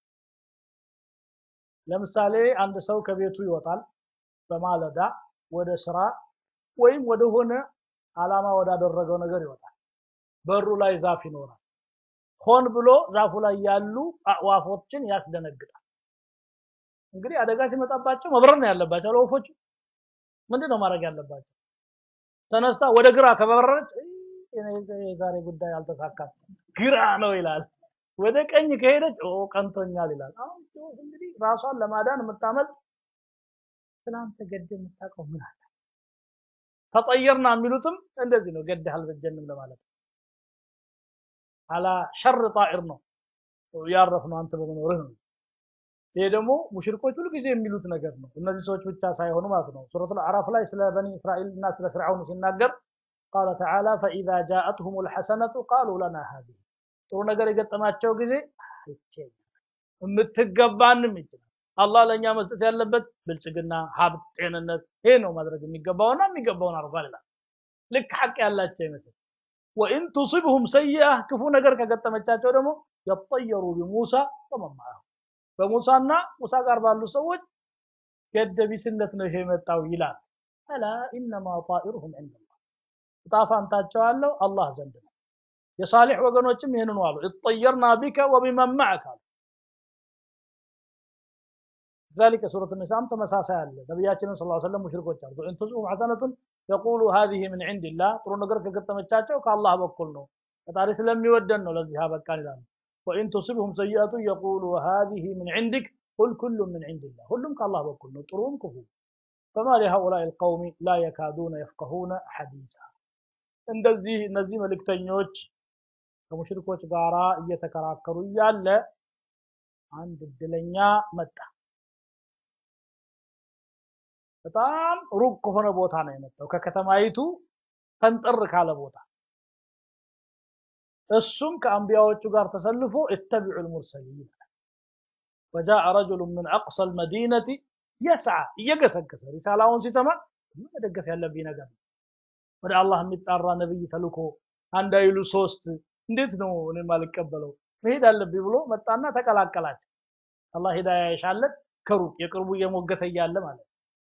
ለምሳሌ አንድ ሰው ከቤቱ ይወጣል በማለዳ ወደ ስራ ወይም ወደ ሆነ አላማ ወዳደረገው ነገር ይወጣል በሩ ላይ ዛፍ ይኖራል ሆን ብሎ ዛፉ ላይ ያሉ አዕዋፎችን ያስደነግጣል እንግዲህ አደጋ ሲመጣባቸው መብረር ነው ያለባቸው ለወፎቹ ምንድን ነው ማድረግ ያለባቸው ተነስታ ወደ ግራ ከበረረች የዛሬ ጉዳይ አልተሳካም ግራ ነው ይላል ወደ ቀኝ ከሄደች ኦ ቀንቶኛል ይላል አሁን እንግዲህ ራሷን ለማዳን የምታመልጥ ትናንት ገድ የምታውቀው ምን አለ ተጠየርና የሚሉትም እንደዚህ ነው ገድህ አልበጀንም ለማለት አላ ሸር ጣኢር ነው ያረፍ ነው አንተ በመኖርህ ነው ይሄ ደግሞ ሙሽሪኮች ሁሉ ጊዜ የሚሉት ነገር ነው እነዚህ ሰዎች ብቻ ሳይሆኑ ማለት ነው ሱረቱል አዕራፍ ላይ ስለ በኒ እስራኤል እና ስለ ፍርዓውን ሲናገር ቃለ ተዓላ ፈኢዛ ጃአትሁም ልሐሰነቱ ቃሉ ለና ሀዚህ ጥሩ ነገር የገጠማቸው ጊዜ የምትገባንም ይችላል አላህ ለእኛ መስጠት ያለበት ብልጽግና ሀብት ጤንነት ይሄ ነው ማድረግ የሚገባውና የሚገባውን አርጓል ይላል ልክ ሐቅ ያላቸው ይመስል ወኢን ቱሲብሁም ሰይአ ክፉ ነገር ከገጠመቻቸው ደግሞ የጠየሩ ቢሙሳ ወመማሁ በሙሳና ሙሳ ጋር ባሉ ሰዎች ገደቢስነት ነው ይሄ የመጣው ይላል አላ ኢነማ ጣኢሩሁም ዐንደላህ ዕጣ ፋንታቸው አለው አላህ ዘንድ ነው የሳሊሕ ወገኖችም ይህንኑ አሉ እጠየርና ቢከ ወቢመን ማዕክ አሉ ذلك سورة النساء تمساسا አለ ነብያችንን ሰለላሁ ዐለይሂ ወሰለም ሙሽሪኮች አሉ ኢን ቱስኡም ሐሰነቱን የቁሉ هذه من عند الله ጥሩ ነገር ከገጠመቻቸው ከአላህ በኩል ነው ፈጣሪ ስለሚወደን ነው ለዚህ አበቃን ይላሉ وإن تصبهم سيئة يقولوا هذه من عندك قل كل من عند الله ሁሉም ከአላህ በኩል ነው ጥሩም ክፉ فما لهؤلاء القوم لا يكادون يفقهون حديثا እንደዚህ እነዚህ መልእክተኞች ከሙሽሪኮች ጋራ እየተከራከሩ እያለ አንድ እድለኛ መጣ በጣም ሩቅ ከሆነ ቦታ ነው የመጣው ከከተማይቱ ፈንጠር ካለ ቦታ እሱም ከአንቢያዎቹ ጋር ተሰልፎ اتبعوا المرسلين وجاء رجل من اقصى المدينه يسعى እየገሰገሰ ሪሳላውን ሲሰማ መደገፍ ያለብኝ ነገር ወደ አላህ የሚጣራ ነብይ ተልኮ አንድ አይሉ ሶስት እንዴት ነው እኔ ማልቀበለው መሄድ አለብኝ ብሎ መጣና ተቀላቀላቸው አላህ ሂዳያ ይሻለት ከሩቅ የቅርቡ እየሞገተ እያለ ማለት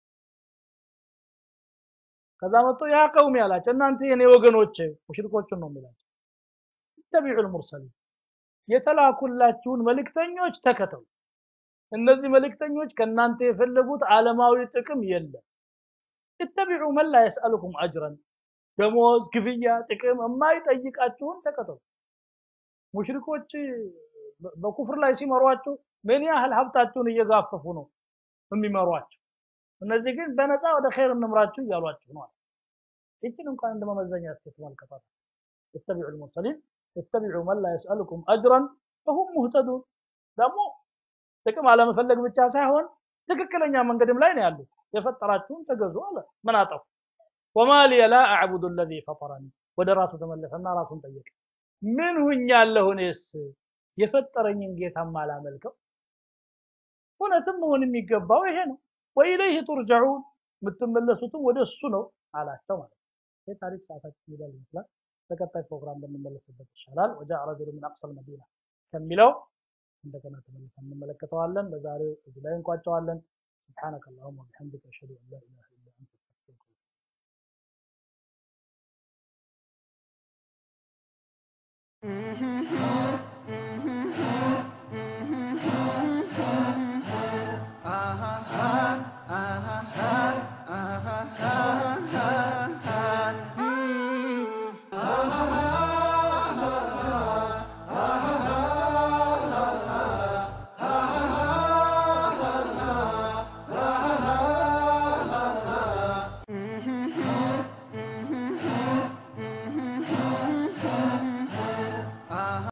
ከዛ መጥቶ ያ ቀውም ያላቸው እናንተ የኔ ወገኖች ሙሽሪኮቹን ነው የሚላቸው ተቢዑ ልሙርሰሊን የተላኩላችሁን መልእክተኞች ተከተሉ እነዚህ መልእክተኞች ከእናንተ የፈለጉት ዓለማዊ ጥቅም የለም እተቢዑ መን ላ የስአልኩም አጅረን ደሞዝ ክፍያ ጥቅም የማይጠይቃችሁን ተከተሉ ሙሽሪኮች በኩፍር ላይ ሲመሯቸው ምን ያህል ሀብታቸውን እየጋፈፉ ነው የሚመሯቸው እነዚህ ግን በነፃ ወደ ኸይር እንምራችሁ እያሏችሁ ነው ይችን እንኳን እንደ መመዘኛ እስኪ ተመልከቷት اتبعوا المرسلين اتبعوا من لا يسألكم أجرا فهم مهتدون ደግሞ ጥቅም አለመፈለግ ብቻ ሳይሆን ትክክለኛ መንገድም ላይ ነው ያሉት የፈጠራችሁን ተገዙ አለ ምን አጠፉ ወማ ሊየ ላ አዕቡዱ አለዚ ፈጠረኒ ወደ ራሱ ተመለሰና ራሱን ጠየቀ ምን ሁኛለሁ እኔስ የፈጠረኝን ጌታ ማላመልከው እውነትም መሆን የሚገባው ይሄ ነው ወኢለይህ ቱርጀዑን የምትመለሱትም ወደ እሱ ነው አላቸው ማለት ነው ይህ ታሪክ ሰዓታችን ይላል ይመስላል በቀጣይ ፕሮግራም ብንመለስበት ይሻላል ወጃ ረጁሉ ምን አቅሰል መዲና ከሚለው እንደገና ተመልሰን እንመለከተዋለን ለዛሬው እዚህ ላይ እንቋጨዋለን سبحانك اللهم وبحمدك اشهد ان لا اله الا انت استغفرك Mm-hmm.